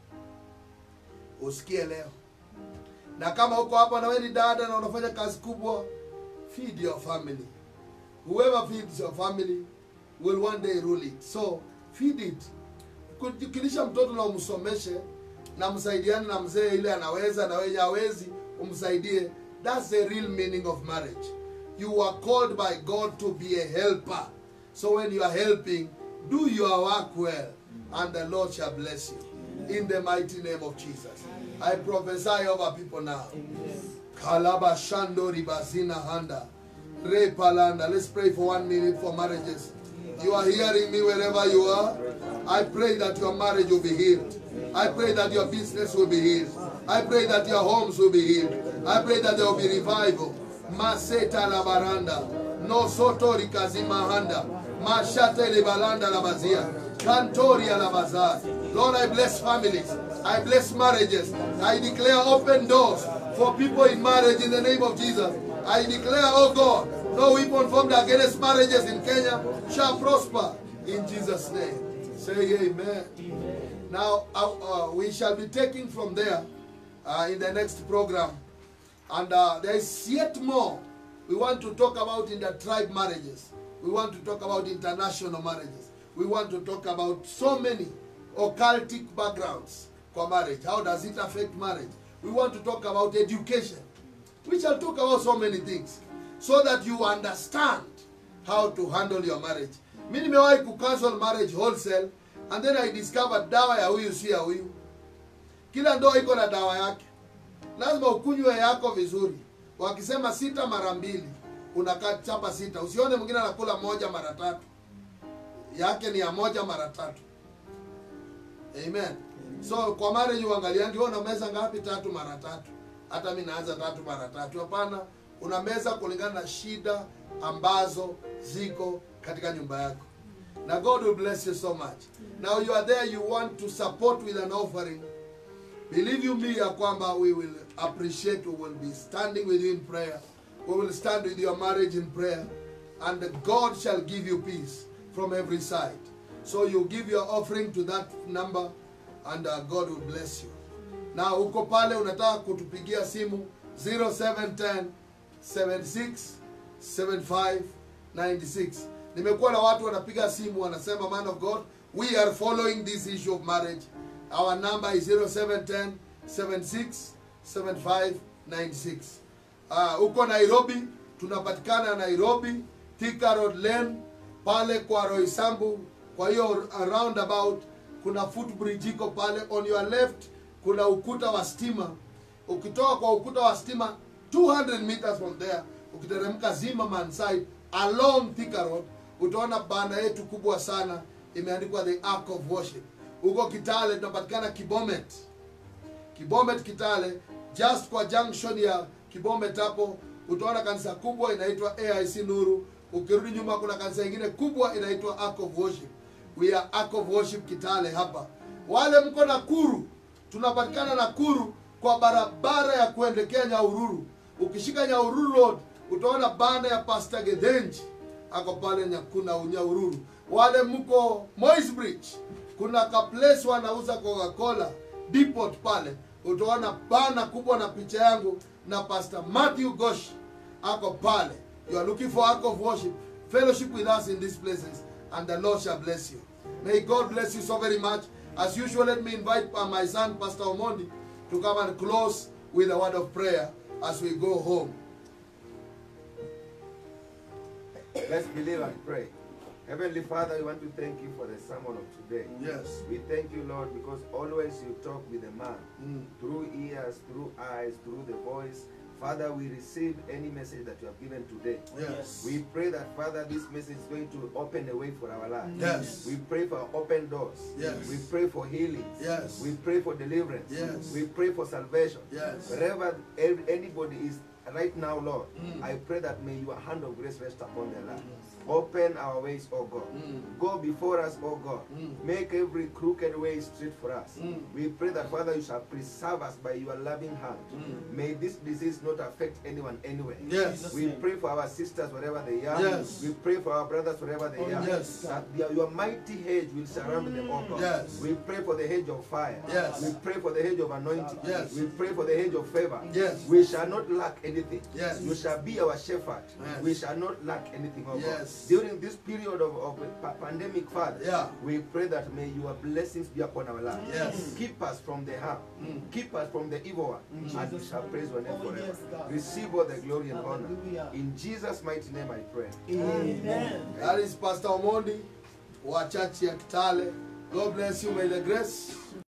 usikie leo na kama uko hapa na wewe ni dada na unafanya kazi kubwa feed your family whoever feeds your family will one day rule it so feed it kukilisha mtoto na umsomeshe na msaidiane na mzee ile anaweza na wewe hawezi umsaidie that's the real meaning of marriage you are called by god to be a helper so when you are helping do your work well and the lord shall bless you in the mighty name of jesus i prophesy over people now kalaba shando ribazina handa Re palanda. Let's pray for one minute for marriages. You are hearing me wherever you are. I pray that your marriage will be healed. I pray that your business will be healed. I pray that your homes will be healed. I pray that there will be revival. Maseta la baranda. No sotori kazimahanda. Mashate le balanda la bazia. Cantoria la bazar. Lord, I bless families. I bless marriages. I declare open doors for people in marriage in the name of Jesus. I declare, oh God, no weapon formed against marriages in Kenya shall prosper in Jesus' name. Say amen. Now, uh, uh, we shall be taking from there uh, in the next program. And uh, there is yet more we want to talk about in the tribe marriages. We want to talk about international marriages. We want to talk about so many occultic backgrounds for marriage. How does it affect marriage? We want to talk about education. We shall talk about so many things so that you understand how to handle your marriage. Mi nimewahi kucancel marriage wholesale and then I discovered dawa ya huyu si ya huyu. Kila ndoa iko na dawa yake. Lazima ukunywe yako vizuri. Wakisema sita mara mbili, unakaa chapa sita. Usione mwingine anakula moja mara tatu. Yake ni ya moja mara tatu. Amen. So kwa marriage uangaliangi wewe una meza ngapi? Tatu mara tatu. Hata mimi naanza tatu mara tatu. Hapana, una meza kulingana na shida ambazo ziko katika nyumba yako. Na God will bless you so much. Now you are there, you want to support with an offering. Believe you me ya kwamba we will appreciate, we will be standing with you in prayer. We will stand with your marriage in prayer. And God shall give you peace from every side. So you give your offering to that number and uh, God will bless you. Na uko pale unataka kutupigia simu 0710 76 75 96. Nimekuwa na watu wanapiga simu wanasema man of God, we are following this issue of marriage. Our number is 0710 76 75 96. Uh, uko Nairobi, tunapatikana Nairobi, Thika Road Lane, pale kwa Roysambu. Kwa hiyo roundabout kuna footbridge iko pale, on your left kuna ukuta wa stima. Ukitoka kwa ukuta wa stima 200 meters from there, ukiteremka Zimmerman side along Thika Road, utaona banda yetu kubwa sana imeandikwa the Ark of Worship. Huko Kitale tunapatikana Kibomet. Kibomet Kitale, just kwa junction ya Kibomet hapo utaona kanisa kubwa inaitwa AIC Nuru. Ukirudi nyuma kuna kanisa ingine kubwa inaitwa Ark of Worship. We are Ark of Worship Kitale hapa. Wale mko Nakuru, tunapatikana Nakuru kwa barabara ya kuelekea Nyahururu. Ukishika Nyahururu Road utaona banda ya Pastor Gedenji ako pale Nyakuna Nyahururu. Wale mko Moi's Bridge, kuna ka place wanauza Coca-Cola depot pale, utaona bana kubwa na picha yangu na Pastor Matthew Gosh ako pale. You are looking for Ark of Worship, fellowship with us in these places, and the Lord shall bless you. May God bless you so very much. As usual, let me invite uh, my son, Pastor Omondi, to come and close with a word of prayer as we go home. Let's believe and pray. Heavenly Father, we want to thank you for the sermon of today. Yes. We thank you, Lord, because always you talk with the man Mm. through ears, through eyes, through the voice. Father, we receive any message that you have given today. Yes. We pray that, Father, this message is going to open a way for our lives. Yes. We pray for open doors. Yes. We pray for healing. Yes. We pray for deliverance. Yes. We pray for salvation. Yes. Wherever ev- anybody is right now, Lord, Mm. I pray that may your hand of grace rest upon their life. Open our ways, O God. Mm. Go before us, O God. Mm. Make every crooked way straight for us. Mm. We pray that, Father, you shall preserve us by your loving hand. Mm. May this disease not affect anyone anywhere. Yes. We pray for our sisters wherever they are. Yes. We pray for our brothers wherever they Oh, are. yes. That your, your mighty hedge will surround them, O God. Yes. We pray for the hedge of fire. Yes. We pray for the hedge of anointing. Yes. We pray for the hedge of favor. Yes. We shall not lack anything. Yes. You shall be our shepherd. Yes. We shall not lack anything, O Yes. God. During this period of, of pa- pandemic, Father, Yeah. we pray that may your blessings be upon our lives. Yes. Keep us from the harm. Mm. Keep us from the evil one. and we shall praise your name Oh, forever. yes, God. Receive all the glory and honor. Hallelujah. In Jesus' mighty name I pray. Amen. That is Pastor Omondi wa church ya Kitale. God bless you. May the grace